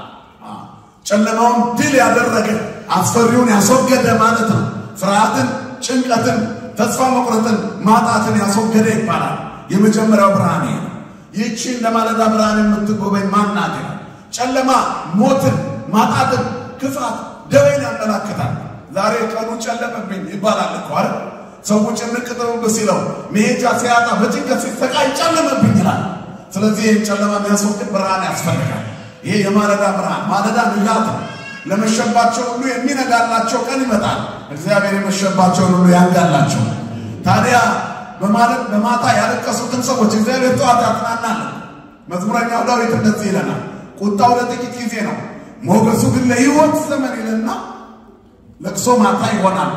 ጨለማውን ድል ያደረገ አስፈሪውን ያስወገደ ማለት ነው። ፍርሃትን፣ ጭንቀትን፣ ተስፋ መቁረጥን፣ ማጣትን ያስወገደ ይባላል። የመጀመሪያው ብርሃን ይሄ ነው። ይህቺ እንደ ማለዳ ብርሃን የምትጎበኝ ማናት? ጨለማ ሞትን፣ ማጣትን፣ ክፋት፣ ደዌን ያመላክታል። ዛሬ ቀኑ ጨለመብኝ ይባላል እኮ አይደል? ሰው ጭንቅ ጥብብ ሲለው መሄጃ ሲያጣ በጭንቀት ሲሰቃይ ጨለመብኝ ይላል። ስለዚህ ይህን ጨለማ የሚያስወግድ ብርሃን ያስፈልጋል። ይሄ የማለዳ ብርሃን ማለዳ ንጋት ነው። ለመሸባቸው ሁሉ የሚነጋላቸው ቀን ይመጣል። እግዚአብሔር የመሸባቸውን ሁሉ ያንጋላቸው። ታዲያ በማለት በማታ ያለቀሱትን ሰዎች እግዚአብሔር ጠዋት ያጽናናል። መዝሙረኛው ዳዊት እንደዚህ ይለናል፣ ቁጣው ለጥቂት ጊዜ ነው፣ ሞገሱ ግን ለሕይወት ዘመን ይልና ለቅሶ ማታ ይሆናል፣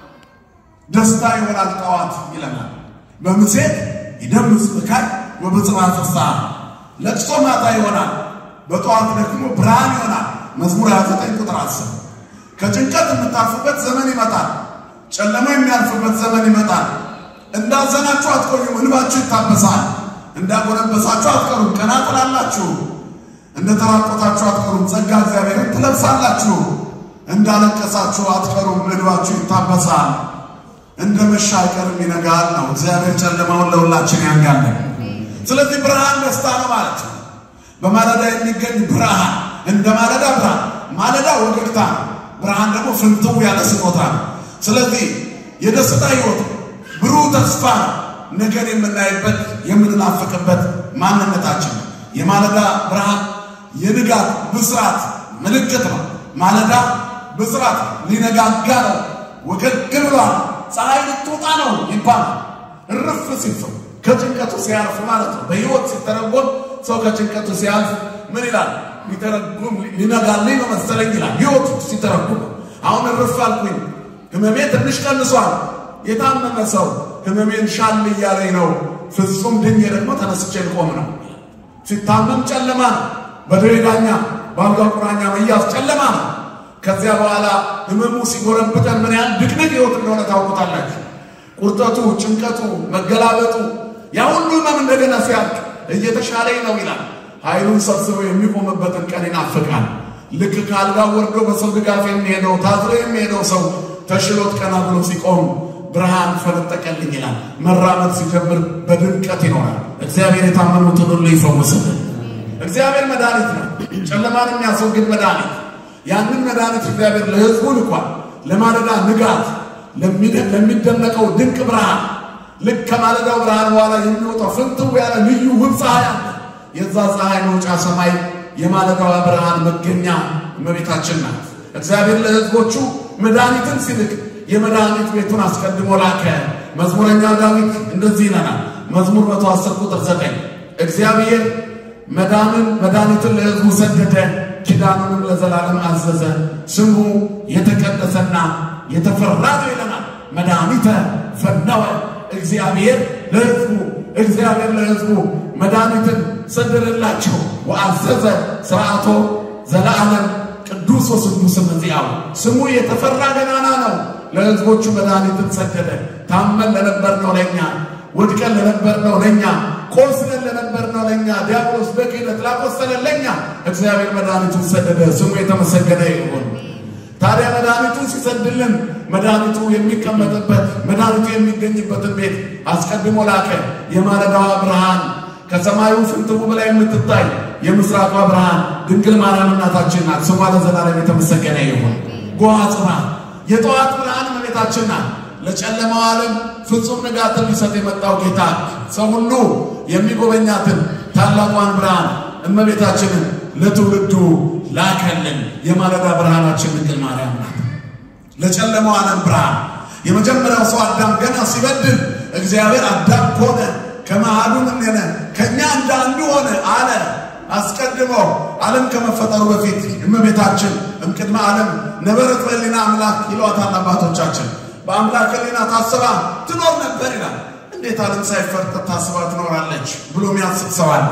ደስታ ይሆናል ጠዋት ይለናል። በምሴት ይደምስ ብካይ ወበጽባሕ ፍስሐ። ለቅሶ ማታ ይሆናል፣ በጠዋት ደግሞ ብርሃን ይሆናል። መዝሙር 29 ቁጥር 10 ከጭንቀት የምታርፉበት ዘመን ይመጣል። ጨለማ የሚያልፍበት ዘመን ይመጣል። እንዳዘናችሁ አትቆዩም፣ እንባችሁ ይታበሳል። እንዳጎነበሳችሁ አትቀሩም፣ ቀና ትላላችሁ። እንደተራቆታችሁ አትቀሩም፣ ጸጋ እግዚአብሔርን ትለብሳላችሁ። እንዳለቀሳችሁ አትቀሩም፣ እንባችሁ ይታበሳል። እንደ መሻ አይቀርም ይነጋል ነው። እግዚአብሔር ጨለማውን ለሁላችን ያንጋለን። ስለዚህ ብርሃን ደስታ ነው ማለት ነው። በማለዳ የሚገኝ ብርሃን እንደ ማለዳ ብርሃን፣ ማለዳ ወገግታ ነው። ብርሃን ደግሞ ፍንትው ያለ ስጦታ ነው። ስለዚህ የደስታ ሕይወት ብሩህ ተስፋ ነው። ነገን የምናይበት የምንናፍቅበት ማንነታችን ነው። የማለዳ ብርሃን የንጋት ብስራት ምልክት ነው። ማለዳ ብስራት ሊነጋጋ ነው። ወገግ ብሏል። ፀሐይ ልትወጣ ነው ይባላል። እርፍ ሲል ከጭንቀቱ ሲያልፍ ማለት ነው። በሕይወት ሲተረጎም ሰው ከጭንቀቱ ሲያልፍ ምን ይላል? ሊተረጉም ሊነጋልኝ ነው መሰለኝ ይላል። ሕይወቱ ሲተረጉም አሁን እርፍ አልኩኝ፣ ህመሜ ትንሽ ቀንሷል። የታመመ ሰው ህመሜን ሻል እያለኝ ነው፣ ፍጹም ድኜ ደግሞ ተነስቼ ልቆም ነው። ሲታመም ጨለማ ነው። በደዌ ዳኛ በአልጋ ቁራኛ መያዝ ጨለማ ነው። ከዚያ በኋላ ህመሙ ሲጎረብጠን ምን ያህል ድቅድቅ ህይወት እንደሆነ ታውቁታላችሁ። ቁርጠቱ፣ ጭንቀቱ፣ መገላበጡ ያ ሁሉ ህመም እንደገና ሲያልቅ እየተሻለኝ ነው ይላል። ኃይሉን ሰብስቦ የሚቆምበትን ቀን ይናፍቃል። ልክ ከአልጋ ወርዶ በሰው ድጋፍ የሚሄደው ታዝሎ የሚሄደው ሰው ተሽሎት ቀና ብሎ ሲቆም ብርሃን ፈነጠቀልኝ ይላል። መራመድ ሲጀምር በድምቀት ይኖራል። እግዚአብሔር የታመኑትን ሁሉ ይፈውስልን። እግዚአብሔር መድኃኒት ነው፣ ጨለማን የሚያስወግድ መድኃኒት። ያንን መድኃኒት እግዚአብሔር ለሕዝቡ ልኳል። ለማለዳ ንጋት ለሚደነቀው ድንቅ ብርሃን ልክ ከማለዳው ብርሃን በኋላ የሚወጣው ፍንትው ያለ ልዩ ውብ ፀሐይ አለ። የዛ ፀሐይ መውጫ ሰማይ የማለዳዋ ብርሃን መገኛ እመቤታችን ናት። እግዚአብሔር ለሕዝቦቹ መድኃኒትን ሲልክ የመድኃኒት ቤቱን አስቀድሞ ላከ። መዝሙረኛው ዳዊት እንደዚህ ይለናል። መዝሙር መቶ አስር ቁጥር ዘጠኝ እግዚአብሔር መዳንን መድኃኒትን ለሕዝቡ ሰደደ፣ ኪዳኑንም ለዘላለም አዘዘ። ስሙ የተቀደሰና የተፈራ ነው ይለናል። መድኃኒተ ፈነወ እግዚአብሔር ለሕዝቡ እግዚአብሔር ለሕዝቡ መድኃኒትን ሰደደላቸው። ወአዘዘ ስርዓቶ ዘለዓለም ቅዱስ ወስዱስ መዚያው ስሙ የተፈራ ገናና ነው። ለሕዝቦቹ መድኃኒትን ሰደደ። ታመን ለነበርነው ለእኛ፣ ወድቀን ለነበርነው ለእኛ፣ ቆስለን ለነበርነው ለእኛ፣ ዲያብሎስ በክህደት ላቆሰለን ለእኛ እግዚአብሔር መድኃኒቱን ሰደደ። ስሙ የተመሰገነ ይሁን። ታዲያ መድኃኒቱን ሲሰድልን መድኃኒቱ የሚቀመጥበት መድኃኒቱ የሚገኝበትን ቤት አስቀድሞ ላከ። የማለዳዋ ብርሃን ከሰማዩ ፍንትው በላይ የምትታይ የምስራቋ ብርሃን ድንግል ማርያም እናታችን ናት። ስሟ ለዘላለም የተመሰገነ ይሁን። ጎሃ ጽባ የጠዋት ብርሃን እመቤታችን ናት። ለጨለማው ዓለም ፍጹም ንጋትን ሊሰጥ የመጣው ጌታ ሰው ሁሉ የሚጎበኛትን ታላቋን ብርሃን እመቤታችንን ለትውልዱ ላከልን። የማለዳ ብርሃናችን ድንግል ማርያም ናት። ለጨለማው ዓለም ብርሃን የመጀመሪያው ሰው አዳም ገና ሲበድል እግዚአብሔር አዳም ኮነ ከመሃሉ ምን ሆነ ከእኛ እንደ አንዱ ሆነ አለ። አስቀድሞ ዓለም ከመፈጠሩ በፊት እመቤታችን እምቅድመ ዓለም ነበረት በሕሊና አምላክ ይሏታል አባቶቻችን። በአምላክ ሕሊና ታስባ ትኖር ነበር ይላል። እንዴት ዓለም ሳይፈጠር ታስባ ትኖራለች ብሎ የሚያስብ ሰው አለ።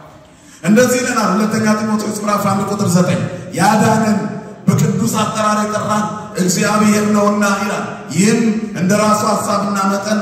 እንደዚህ ይለናል ሁለተኛ ጢሞቴዎስ ምዕራፍ አንድ ቁጥር ዘጠኝ ያዳነን በቅዱስ አጠራር የጠራን እግዚአብሔር ነውና ይላል። ይህም እንደ ራሱ ሐሳብና መጠን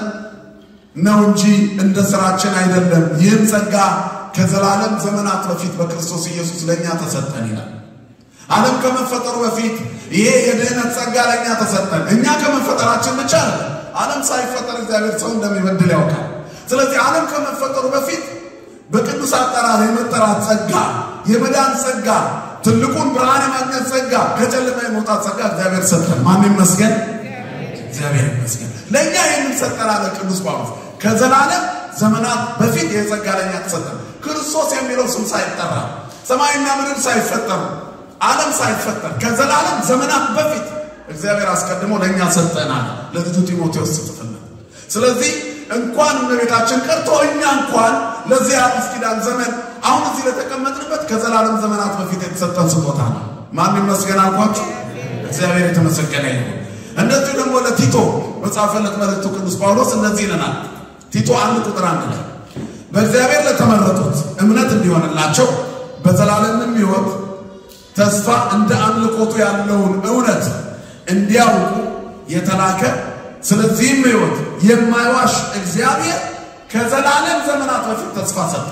ነው እንጂ እንደ ስራችን አይደለም። ይህም ጸጋ ከዘላለም ዘመናት በፊት በክርስቶስ ኢየሱስ ለእኛ ተሰጠን ይላል። ዓለም ከመፈጠሩ በፊት ይሄ የድህነት ጸጋ ለእኛ ተሰጠን። እኛ ከመፈጠራችን ብቻ አለ ዓለም ሳይፈጠር እግዚአብሔር ሰው እንደሚበድል ያውቃል። ስለዚህ ዓለም ከመፈጠሩ በፊት በቅዱስ አጠራር የመጠራት ጸጋ፣ የመዳን ጸጋ፣ ትልቁን ብርሃን የማግኘት ጸጋ፣ ከጨለማ የመውጣት ጸጋ እግዚአብሔር ሰጠን። ማን ይመስገን? እግዚአብሔር ይመስገን። ለእኛ ይህንን ሰጠን አለ ቅዱስ ጳውሎስ። ከዘላለም ዘመናት በፊት ይህ ጸጋ ለእኛ ተሰጠን። ክርስቶስ የሚለው ስም ሳይጠራ ሰማይና ምድር ሳይፈጠሩ ዓለም ሳይፈጠር ከዘላለም ዘመናት በፊት እግዚአብሔር አስቀድሞ ለእኛ ሰጠናል። ለልጁ ጢሞቴዎስ ጽፍልን። ስለዚህ እንኳን እመቤታችን ቀርቶ እኛ እንኳን ለዚህ አዲስ ኪዳን ዘመን አሁን እዚህ ለተቀመጥንበት ከዘላለም ዘመናት በፊት የተሰጠን ስጦታ ነው። ማን ይመስገን አልኳችሁ? እግዚአብሔር የተመሰገነ ይሁን። እንደዚሁ ደግሞ ለቲቶ በጻፈለት መልእክቱ ቅዱስ ጳውሎስ እንደዚህ ይለናል። ቲቶ አንድ ቁጥር አንድ ላይ በእግዚአብሔር ለተመረጡት እምነት እንዲሆንላቸው በዘላለምም ሕይወት ተስፋ እንደ አምልኮቱ ያለውን እውነት እንዲያውቁ የተላከ ስለዚህም ሕይወት የማይዋሽ እግዚአብሔር ከዘላለም ዘመናት በፊት ተስፋ ሰጠ።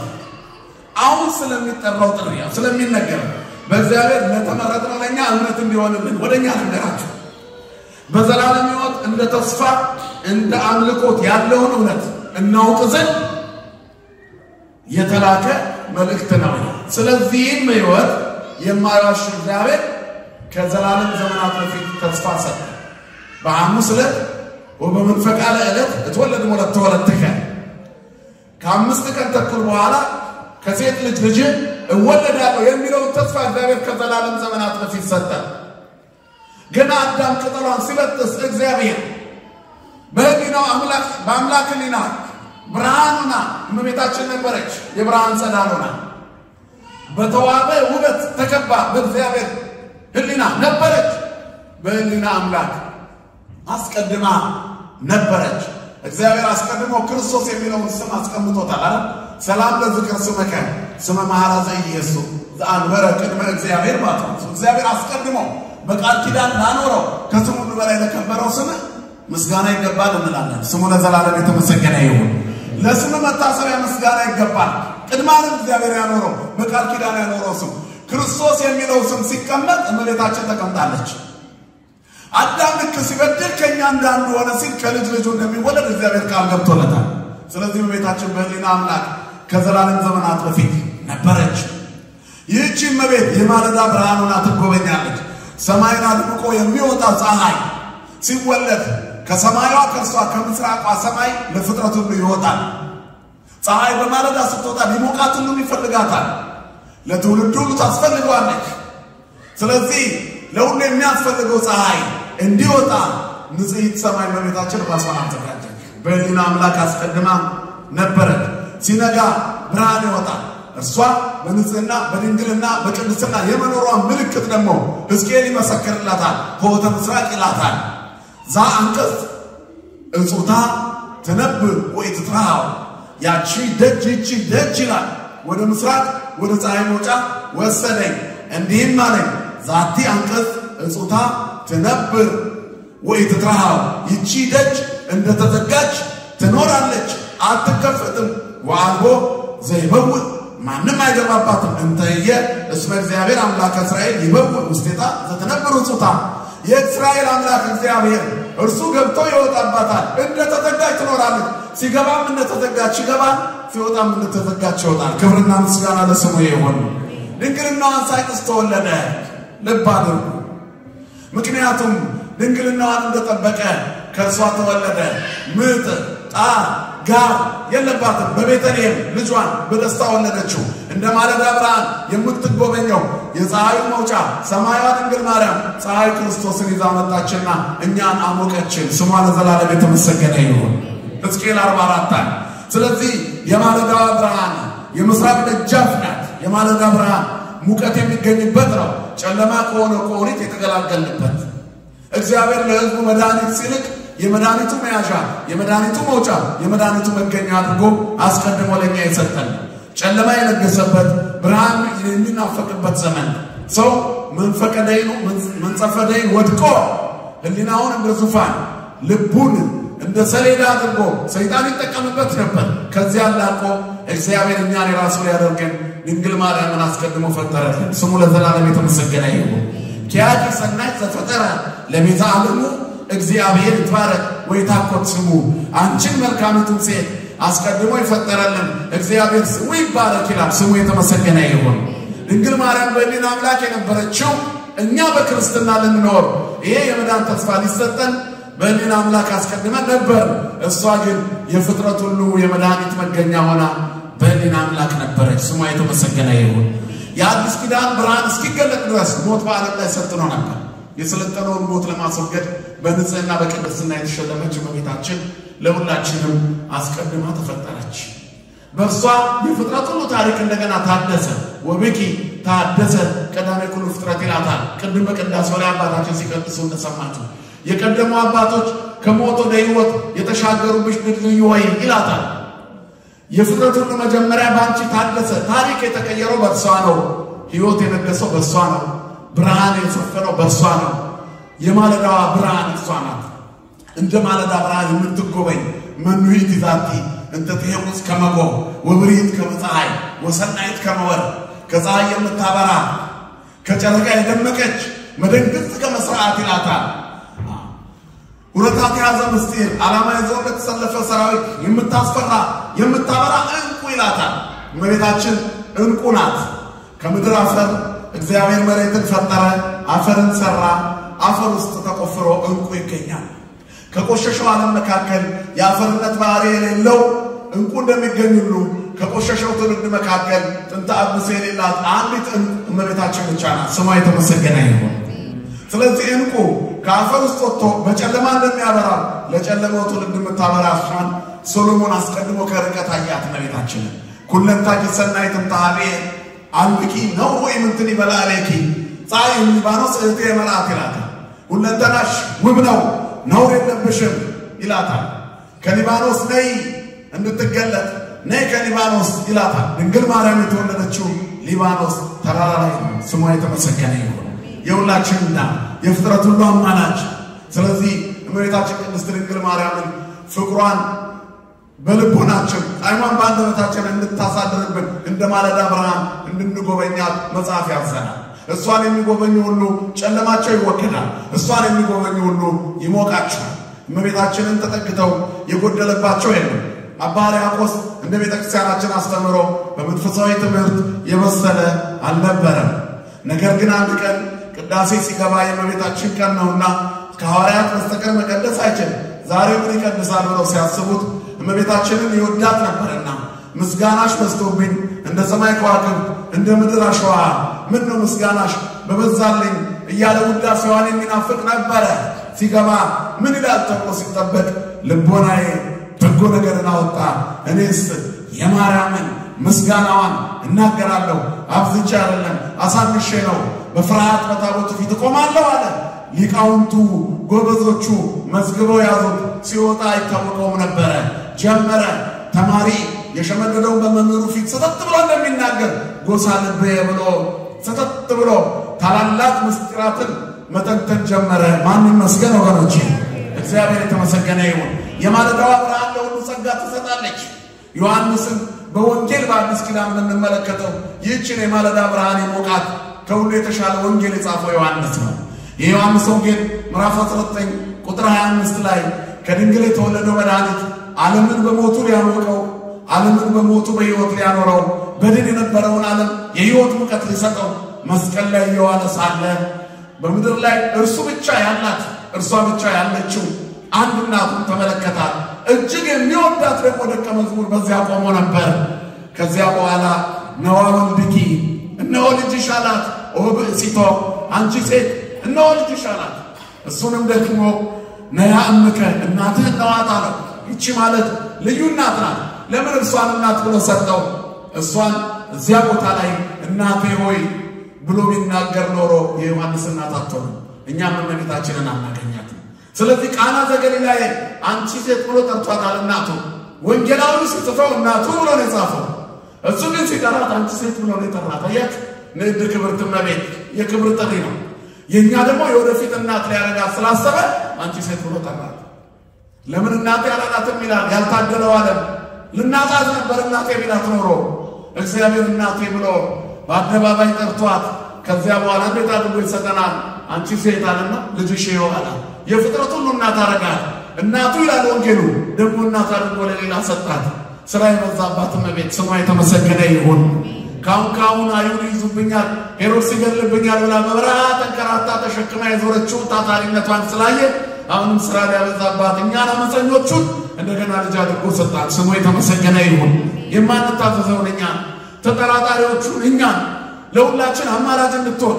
አሁን ስለሚጠራው ጥሪ ስለሚነገር በእግዚአብሔር ለተመረጥነው ለእኛ እምነት እንዲሆንልን ወደ እኛ ነገራቸው በዘላለም ሕይወት እንደ ተስፋ እንደ አምልኮት ያለውን እውነት እናውቅ ዘንድ የተላከ መልእክት ነው። ስለዚህም ሕይወት የማይዋሽ እግዚአብሔር ከዘላለም ዘመናት በፊት ተስፋ ሰጠ። በሐሙስ ዕለት ወበመንፈቃ ዕለት እትወለድ ሞለት ተወለድከ ከአምስት ቀን ተኩል በኋላ ከሴት ልጅ ልጅ እወለዳለሁ የሚለውን ተስፋ እግዚአብሔር ከዘላለም ዘመናት በፊት ሰጠ። ገና አዳም ቅጠሏን ሲበጥስ እግዚአብሔር በሕሊናው አምላክ በአምላክ ሕሊና ብርሃኑና እመቤታችን ነበረች። የብርሃን ጸዳል ሆና በተዋበ ውበት ተከባ በእግዚአብሔር ሕሊና ነበረች። በሕሊና አምላክ አስቀድማ ነበረች። እግዚአብሔር አስቀድሞ ክርስቶስ የሚለውን ስም አስቀምጦታል አለ። ሰላም ለዝክር ስመከ ስመ መሐራ ዘኢየሱ ዘአንበረ ቅድመ እግዚአብሔር ማለት ነው። እግዚአብሔር አስቀድሞ በቃል ኪዳን ላኖረው ከስሙ ሁሉ በላይ ለከበረው ስም ምስጋና ይገባል እንላለን። ስሙ ለዘላለም የተመሰገነ ይሁን። ለስም መታሰቢያ ምስጋና ይገባል። ቅድማንም እግዚአብሔር ያኖረው በቃል ኪዳን ያኖረው ስም ክርስቶስ የሚለው ስም ሲቀመጥ እመቤታችን ተቀምጣለች። አዳም ልክ ሲበድል ከእኛ እንዳንዱ ሆነ ሲል ከልጅ ልጁ እንደሚወለድ እግዚአብሔር ቃል ገብቶለታል። ስለዚህ እመቤታችን በሕሊና አምላክ ከዘላለም ዘመናት በፊት ነበረች። ይህቺ እመቤት የማለዳ ብርሃን ሆና ትጎበኛለች። ሰማይን አድምቆ የሚወጣ ፀሐይ ሲወለድ ከሰማያዋ ከእርሷ ከምስራቋ ሰማይ ለፍጥረት ሁሉ ይወጣል። ፀሐይ በማለዳ ስትወጣ ሊሞቃት ሁሉም ይፈልጋታል። ለትውልድ ሁሉ ታስፈልገዋለች። ስለዚህ ለሁሉ የሚያስፈልገው ፀሐይ እንዲወጣ ንጽሕት ሰማይ እመቤታችን ራሷን አዘጋጀች። በሕሊና አምላክ አስቀድማ ነበረች። ሲነጋ ብርሃን ይወጣል። እርሷ በንጽህና በድንግልና በቅድስና የመኖሯን ምልክት ደግሞ ሕዝቅኤል ይመሰክርላታል። ሆተ ምስራቅ ይላታል። ዛ አንቀጽ እጹታ ትነብር ወኢትትረሃው ያቺ ደጅ ይቺ ደጅ ይላል። ወደ ምስራቅ ወደ ፀሐይ መውጫ ወሰደኝ፣ እንዲህም አለኝ ዛቲ አንቀጽ እጹታ ትነብር ወኢትትረሃው ይቺ ደጅ እንደተዘጋች ትኖራለች፣ አትከፈትም። ወአልቦ ዘይበውእ ማንም አይገባባትም። እንተየ እስመ እግዚአብሔር አምላከ እስራኤል ይበውእ ውስቴታ ዘትነብር እጹታ የእስራኤል አምላክ እግዚአብሔር እርሱ ገብቶ ይወጣባታል። እንደተዘጋች ትኖራለች። ሲገባም እንደተዘጋች ይገባል፣ ሲወጣም እንደተዘጋች ይወጣል። ክብርና ምስጋና ለስሙ ይሁን። ድንግልናዋን ሳይጥስ ተወለደ። ልብ አድርጉ። ምክንያቱም ድንግልናዋን እንደጠበቀ ከእርሷ ተወለደ። ምጥ ጣር ጋር የለባትም። በቤተልሔም ልጇን በደስታ ወለደችው። እንደ ማለዳ ብርሃን የምትጎበኘው የፀሐዩ መውጫ ሰማያዋ ድንግል ማርያም ፀሐይ ክርስቶስን ይዛ መጣችና እኛን አሞቀችን። ስሟ ለዘላለም የተመሰገነ ይሁን። ሕዝቅኤል 44 ስለዚህ የማለዳዋ ብርሃን የምስራቅ ደጃፍ ናት። የማለዳ ብርሃን ሙቀት የሚገኝበት ነው። ጨለማ ከሆነ ከኦሪት የተገላገልንበት እግዚአብሔር ለሕዝቡ መድኃኒት ሲልክ የመድኃኒቱ መያዣ፣ የመድኃኒቱ መውጫ፣ የመድኃኒቱ መገኛ አድርጎ አስቀድሞ ለኛ የሰጠን ጨለማ የነገሰበት ብርሃን የሚናፈቅበት ዘመን ሰው መንፈቀ ደይኑ መንጸፈ ደይን ወድቆ ሕሊናውን እንደ ዙፋን ልቡን እንደ ሰሌዳ አድርጎ ሰይጣን ይጠቀምበት ነበር። ከዚያ ላቆ እግዚአብሔር እኛን የራሱ ሊያደርገን ድንግል ማርያምን አስቀድሞ ፈጠረልን። ስሙ ለዘላለም የተመሰገነ ይሁን። ኪያኪ ሰናይ ዘፈጠረ ለቤተ ዓለሙ እግዚአብሔር ይትባረክ ወይታኮት ስሙ። አንቺን መልካሚቱን ሴት አስቀድሞ ይፈጠረልን እግዚአብሔር ስሙ ይባረክ ይላል። ስሙ የተመሰገነ ይሁን። ድንግል ማርያም በሕሊና አምላክ የነበረችው እኛ በክርስትና ልንኖር ይሄ የመዳን ተስፋ ሊሰጠን በሕሊና አምላክ አስቀድመን ነበር። እሷ ግን የፍጥረት ሁሉ የመድኃኒት መገኛ ሆና በሕሊና አምላክ ነበረች። ስሟ የተመሰገነ ይሁን። የአዲስ ኪዳን ብርሃን እስኪገለጥ ድረስ ሞት በዓለም ላይ ሰጥኖ ነበር። የሰለጠነውን ሞት ለማስወገድ በንጽህና በቅድስና የተሸለመች እመቤታችን ለሁላችንም አስቀድማ ተፈጠረች። በእርሷ የፍጥረት ሁሉ ታሪክ እንደገና ታደሰ። ወብኪ ታደሰ ቀዳሜ ኩሉ ፍጥረት ይላታል። ቅድም በቅዳሴው ላይ አባታችን ሲቀድሱ እንደሰማችሁ የቀደሙ አባቶች ከሞት ወደ ሕይወት የተሻገሩብሽ ድልድዩ ወይ ይላታል። የፍጥረት ሁሉ መጀመሪያ በአንቺ ታደሰ። ታሪክ የተቀየረው በእርሷ ነው። ሕይወት የነገሰው በእርሷ ነው። ብርሃን የሰፈነው በእርሷ ነው። የማለዳዋ ብርሃን እርሷ ናት። እንደ ማለዳ ብርሃን የምትጎበኝ መኑይት ዛቲ እንተ ትሄውፅ ከመጎ ወብሪት ከመፀሐይ ወሰናይት ከመወር ከፀሐይ የምታበራ ከጨረቃ የደመቀች መደንግጽ ከመስርዓት ይላታል። ሁለታት የያዘ ምስጢር ዓላማ ይዘው ለተሰለፈ ሰራዊት የምታስፈራ የምታበራ እንቁ ይላታል። እመቤታችን እንቁ ናት። ከምድር አፈር እግዚአብሔር መሬትን ፈጠረ፣ አፈርን ሰራ። አፈር ውስጥ ተቆፍሮ እንቁ ይገኛል። ከቆሸሸው ዓለም መካከል የአፈርነት ባህሪ የሌለው እንቁ እንደሚገኝ ሁሉ ከቆሸሸው ትውልድ መካከል ጥንተ አብሶ የሌላት አንዲት እንቁ እመቤታችን ብቻ ናት። ስሟ የተመሰገነ ይሁን። ስለዚህ እንቁ ከአፈር ውስጥ ወጥቶ በጨለማ እንደሚያበራ ለጨለማው ትውልድ የምታበራ እሷን ሶሎሞን አስቀድሞ ከርቀት አያት እመቤታችንን ኩለንታኪ ሰናይትም ታቤ አልብቂ ነው ወይ ምንትን ይበላለኪ ፀሐይ ሊባኖስ እህቴ የመልአክ ይላታል። ሁለንተናሽ ውብ ነው ነውር የለብሽም ይላታል። ከሊባኖስ ነይ እንድትገለጥ ነይ ከሊባኖስ ይላታል። ድንግል ማርያም የተወለደችው ሊባኖስ ተራራ ላይ ነው። ስሟ የተመሰገነ ይሁን። የሁላችንና የፍጥረት ሁሉ አማላጅ። ስለዚህ እመቤታችን ቅድስት ድንግል ማርያምን ፍቅሯን በልቦናችን ጣዕሟን በአንደበታችን እንድታሳድርብን እንደ ማለዳ ብርሃን እንድንጎበኛት መጽሐፍ ያዘናል። እሷን የሚጎበኙ ሁሉ ጨለማቸው ይወገዳል፣ እሷን የሚጎበኙ ሁሉ ይሞቃቸዋል። እመቤታችንን ተጠግተው የጎደለባቸው የለም። አባ ሕርያቆስ እንደ ቤተ ክርስቲያናችን አስተምሮ በመንፈሳዊ ትምህርት የበሰለ አልነበረም። ነገር ግን አንድ ቀን ቅዳሴ ሲገባ የእመቤታችን ቀን ነውና ከሐዋርያት በስተቀር መቀደስ አይችልም። ዛሬ ምን ይቀድሳል ብለው ሲያስቡት እመቤታችንን ይወዳት ነበርና ምስጋናሽ በዝቶብኝ እንደ ሰማይ ከዋክብት እንደ ምድር አሸዋ ምን ነው ምስጋናሽ በበዛልኝ እያለ ውዳሴዋን የሚናፍቅ ነበረ። ሲገባ ምን ይላል ተብሎ ሲጠበቅ ልቦናዬ በጎ ነገርን አወጣ፣ እኔስ የማርያምን ምስጋናዋን እናገራለሁ። አብዝቼ አይደለም አሳንሼ ነው፣ በፍርሃት በታቦቱ ፊት እቆማለሁ አለ። ሊቃውንቱ ጎበዞቹ መዝግበው ያዙት። ሲወጣ አይታወቀውም ነበረ። ጀመረ ተማሪ የሸመደደውን በመምህሩ ፊት ሰተት ብሎ እንደሚናገር ጎሳ ልቤ ብሎ ሰተት ብሎ ታላላቅ ምስጢራትን መተንተን ጀመረ። ማን ይመስገን ወገኖቼ፣ እግዚአብሔር የተመሰገነ ይሁን። የማለዳዋ ብርሃን ለሁሉ ጸጋ ትሰጣለች። ዮሐንስን በወንጌል በአዲስ ኪዳን የምንመለከተው ይህችን የማለዳ ብርሃን የሞቃት ከሁሉ የተሻለ ወንጌል የጻፈው ዮሐንስ ነው። የዮሐንስ ወንጌል ምዕራፍ 19 ቁጥር 25 ላይ ከድንግል የተወለደው መድኃኒት ዓለምን በሞቱ ሊያሞቀው ዓለምን በሞቱ በሕይወት ሊያኖረው በድን የነበረውን ዓለም የሕይወት ሙቀት ሊሰጠው መስቀል ላይ እየዋለ ሳለ በምድር ላይ እርሱ ብቻ ያላት እርሷ ብቻ ያለችው አንድ እናቱን ተመለከታት። እጅግ የሚወዳት ደግሞ ደቀ መዝሙር በዚያ ቆሞ ነበር። ከዚያ በኋላ ነዋ ወልድኪ፣ እነሆ ልጅሽ አላት። ኦ ብእሲቶ፣ አንቺ ሴት እነሆ ልጅሽ አላት። እሱንም ደግሞ ነያ እምከ፣ እናትህ እነዋት አለው። ይቺ ማለት ልዩ እናት ናት። ለምን እርሷን እናት ብሎ ሰጠው? እሷን እዚያ ቦታ ላይ እናቴ ሆይ ብሎ ቢናገር ኖሮ የዮሐንስ እናት አትሆንም፣ እኛም እመቤታችንን አናገኛትም። ስለዚህ ቃና ዘገሊላ አንቺ ሴት ብሎ ጠርቷታል እናቱ። ወንጌላዊ ሲጽፈው እናቱ ብሎ ነው የጻፈው። እሱ ግን ሲጠራት አንቺ ሴት ብሎ ነው የጠራት። አያችሁ፣ ንዕድ ክብርት እመቤት የክብር ጥሪ ነው። የእኛ ደግሞ የወደፊት እናት ሊያረጋት ስላሰበ አንቺ ሴት ብሎ ጠራት። ለምን እናቴ አላላትም ይላል ያልታደለው ዓለም። ልናጣት ነበር እናቴ ቢላት ኖሮ እግዚአብሔር እናቴ ብሎ በአደባባይ ጠርቷት ከዚያ በኋላ እንዴት አድርጎ ይሰጠናል? አንቺ ሴት አለና ልጅሽ ይሆናል። የፍጥረት ሁሉ እናት አረጋት። እናቱ ይላል ወንጌሉ ደግሞ እናት አድርጎ ለሌላ ሰጣት። ስራ የበዛባት እመቤት ስሟ የተመሰገነ ይሁን። ካሁን ካሁን አይሁድ ይዙብኛል፣ ሄሮድስ ይገልብኛል ብላ በበረሃ ተንከራታ ተሸክማ የዞረችው ታታሪነቷን ስላየ አሁንም ስራ ሊያበዛባት እኛን አመፀኞቹን እንደገና ልጅ አድርጎ ሰጣት። ስሙ የተመሰገነ ይሁን። የማንታዘዘውን እኛን ተጠራጣሪዎቹን እኛን ለሁላችን አማራጭ እንድትሆን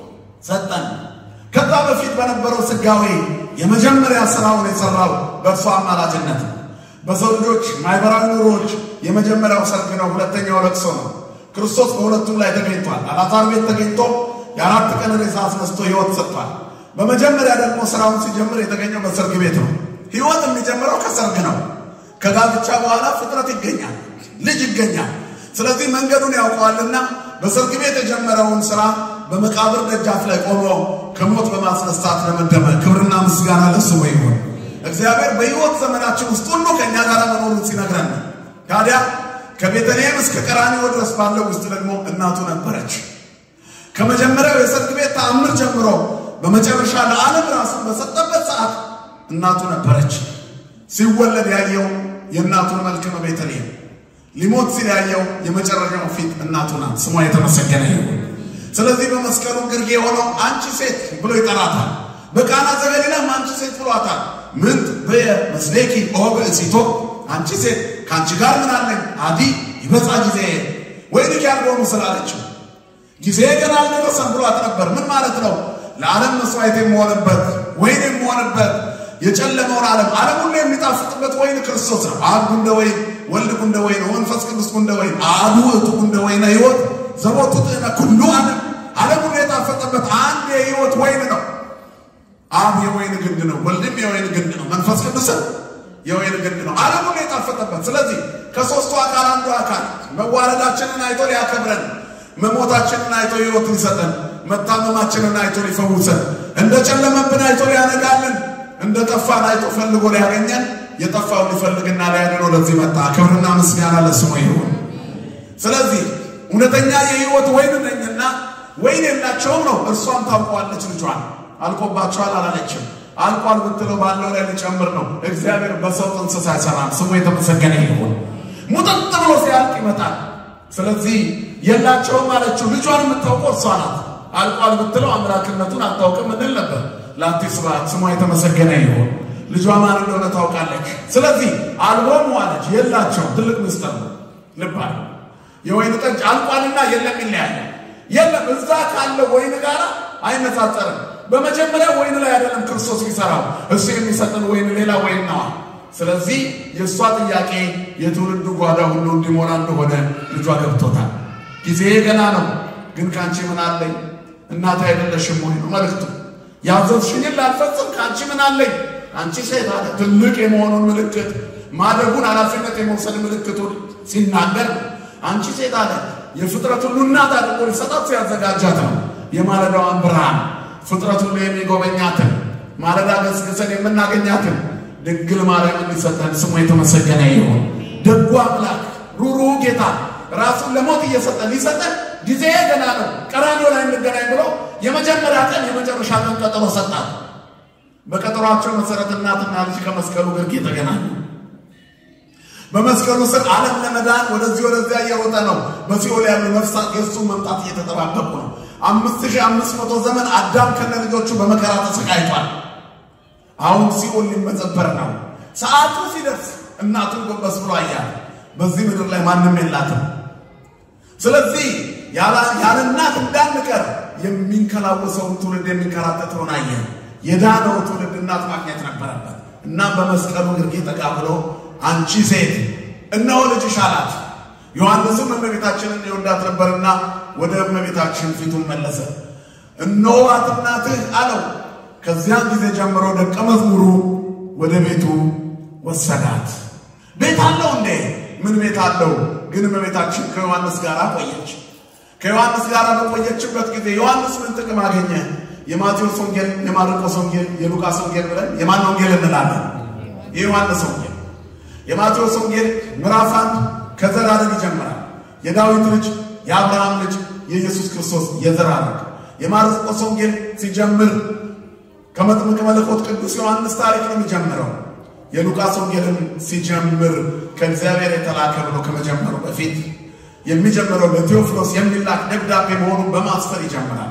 ሰጠን። ከዛ በፊት በነበረው ስጋዌ የመጀመሪያ ስራውን የሰራው በእርሷ አማላጅነት ነው። በሰው ልጆች ማህበራዊ ኑሮዎች የመጀመሪያው ሰርግ ነው፣ ሁለተኛው ለቅሶ ነው። ክርስቶስ በሁለቱም ላይ ተገኝቷል። አልዓዛር ቤት ተገኝቶ የአራት ቀን ሬሳ አስነስቶ ሕይወት ሰጥቷል። በመጀመሪያ ደግሞ ስራውን ሲጀምር የተገኘው በሰርግ ቤት ነው። ሕይወት የሚጀምረው ከሰርግ ነው። ከጋብቻ በኋላ ፍጥረት ይገኛል፣ ልጅ ይገኛል። ስለዚህ መንገዱን ያውቀዋልና በሰርግ ቤት የጀመረውን ስራ በመቃብር ደጃፍ ላይ ቆሞ ከሞት በማስነሳት ለመደመ ክብርና ምስጋና ለስሙ ይሁን። እግዚአብሔር በሕይወት ዘመናችን ውስጥ ሁሉ ከእኛ ጋር መኖሩን ሲነግረን ታዲያ ከቤተልሔም እስከ ቀራንዮ ድረስ ባለው ውስጥ ደግሞ እናቱ ነበረች። ከመጀመሪያው የሰርግ ቤት ተአምር ጀምሮ በመጨረሻ ለዓለም ራሱን በሰጠበት ሰዓት እናቱ ነበረች። ሲወለድ ያየው የእናቱን መልክ ነው ቤተልሔም። ሊሞት ሲል ያየው የመጨረሻው ፊት እናቱ ናት። ስሟ የተመሰገነ ይሁን። ስለዚህ በመስቀሉ ግርጌ የሆነው አንቺ ሴት ብሎ ይጠራታል። በቃና ዘገሊላም አንቺ ሴት ብሏታል። ምን በመስሌኪ ኦ ብእሲቶ፣ አንቺ ሴት ከአንቺ ጋር ምን አለኝ? አዲ ይበጻ ጊዜ ወይንኪ ያልሆኑ ስላለችው ጊዜ ገና አልደረሰም ብሏት ነበር። ምን ማለት ነው? ለዓለም መስዋዕት የምሆንበት ወይን የምሆንበት የጨለመውን ዓለም ዓለም ሁሉ የሚጣፍጥበት ወይን ክርስቶስ ነው። አብ ጉንደ ወይን፣ ወልድ ጉንደ ወይን፣ መንፈስ ቅዱስ ጉንደ ወይን፣ አሐዱ ውእቱ ጉንደ ወይነ ሕይወት ዘቦቱ ጥዕመ ኩሉ ዓለም ዓለም ሁሉ የጣፈጠበት አንድ የሕይወት ወይን ነው። አብ የወይን ግንድ ነው። ወልድም የወይን ግንድ ነው። መንፈስ ቅዱስም የወይን ግንድ ነው። ዓለም ሁሉ የጣፈጠበት። ስለዚህ ከሦስቱ አካል አንዱ አካል መዋረዳችንን አይቶ ሊያከብረን፣ መሞታችንን አይቶ ሕይወት ሊሰጠን፣ መታመማችንን አይቶ ሊፈውሰን፣ እንደ ጨለመብን አይቶ ሊያነጋልን፣ እንደ ጠፋን አይቶ ፈልጎ ሊያገኘን፣ የጠፋውን ሊፈልግና ሊያድነው ለዚህ መጣ። ክብርና ምስጋና ለስሙ ይሁን። ስለዚህ እውነተኛ የሕይወት ወይን ነኝና ወይን የላቸውም ነው። እርሷም ታውቀዋለች ልጇን። አልቆባቸዋል አላለችም። አልቋል ብትለው ባለው ላይ ሊጨምር ነው። እግዚአብሔር በሰው እንስሳ አይሰራም። ስሙ የተመሰገነ ይሁን። ሙጥጥ ብሎ ሲያልቅ ይመጣል። ስለዚህ የላቸውም አለችው። ልጇን የምታውቀው እርሷ ናት። አልቋል ብትለው አምላክነቱን አታውቅም እንል ነበር። ለአንቲ ስብሐት ስሟ የተመሰገነ ይሁን። ልጇ ማን እንደሆነ ታውቃለች። ስለዚህ አልቦሙ አለች። የላቸውም። ትልቅ ምስጢር ነው። ልባል የወይን ጠጅ አልቋልና የለም ይለያል። የለም እዛ ካለ ወይን ጋር አይነጻጸርም። በመጀመሪያ ወይን ላይ አይደለም ክርስቶስ የሚሰራው እሱ የሚሰጥን ወይን ሌላ ወይን ነዋ። ስለዚህ የእሷ ጥያቄ የትውልዱ ጓዳ ሁሉ እንዲሞላ እንደሆነ ልጇ ገብቶታል። ጊዜ ገና ነው፣ ግን ከአንቺ ምን አለኝ እናት አይደለሽም ወይ ነው መልእክቱ። ያዘዝሽኝን ላልፈጽም ከአንቺ ምን አለኝ አንቺ ሴት አለ። ትልቅ የመሆኑን ምልክት ማደጉን ኃላፊነት የመውሰድ ምልክቱን ሲናገር አንቺ ሴት አለ የፍጥረት ሁሉ እናት አድርጎ ሊሰጣት ሲያዘጋጃት ነው። የማለዳዋን ብርሃን ፍጥረት ሁሉ የሚጎበኛትን ማለዳ ገስግሰን የምናገኛትን ድንግል ማርያም እንዲሰጠን ስሙ የተመሰገነ ይሁን። ደጉ አምላክ ሩሩው ጌታ ራሱን ለሞት እየሰጠን ሊሰጠን ጊዜ ገና ነው፣ ቀራንዮ ላይ እንገናኝ ብሎ የመጀመሪያ ቀን የመጨረሻ ቀን ቀጠሮ ሰጣት። በቀጠሯቸው መሰረት እናትና ልጅ ከመስቀሉ ግርጌ ተገናኙ። በመስቀሉ ስር ዓለም ለመዳን ወደዚህ ወደዚያ እየሮጠ ነው። በሲኦል ያሉ ነፍሳት የእሱን መምጣት እየተጠባበቁ ነው። አምስት ሺህ አምስት መቶ ዘመን አዳም ከነ ልጆቹ በመከራ ተሰቃይቷል። አሁን ሲኦል ሊመዘበር ነው። ሰዓቱ ሲደርስ እናቱን ጎንበስ ብሎ አያት። በዚህ ምድር ላይ ማንም የላትም። ስለዚህ ያለ እናት እንዳንቀር የሚንከላወሰውን ትውልድ የሚንከራተተውን አየን። የዳነው ትውልድ እናት ማግኘት ነበረበት። እናም በመስቀሉ ግርጌ ጠጋ ብሎ አንቺ ሴት እነሆ ልጅሽ አላት። ዮሐንስም እመቤታችንን ይወዳት ነበርና ወደ እመቤታችን ፊቱን መለሰ። እነሆዋት እናትህ አለው። ከዚያን ጊዜ ጀምሮ ደቀ መዝሙሩ ወደ ቤቱ ወሰዳት። ቤት አለው እንዴ? ምን ቤት አለው? ግን እመቤታችን ከዮሐንስ ጋር ቆየች። ከዮሐንስ ጋር በቆየችበት ጊዜ ዮሐንስ ምን ጥቅም አገኘ? የማቴዎስ ወንጌል፣ የማርቆስ ወንጌል፣ የሉቃስ ወንጌል ብለን የማን ወንጌል እንላለን? የዮሐንስ ወንጌል። የማቴዎስ ወንጌል ምዕራፍ አንድ ከዘር ሐረግ ይጀምራል። የዳዊት ልጅ የአብርሃም ልጅ የኢየሱስ ክርስቶስ የዘር ሐረግ። የማርቆስ ወንጌል ሲጀምር ከመጥምቅ መለኮት ቅዱስ ዮሐንስ ታሪክ ነው የሚጀምረው። የሉቃስ ወንጌልም ሲጀምር ከእግዚአብሔር የተላከ ብሎ ከመጀመሩ በፊት የሚጀምረው ለቴዎፍሎስ የሚላክ ደብዳቤ መሆኑን በማስፈር ይጀምራል።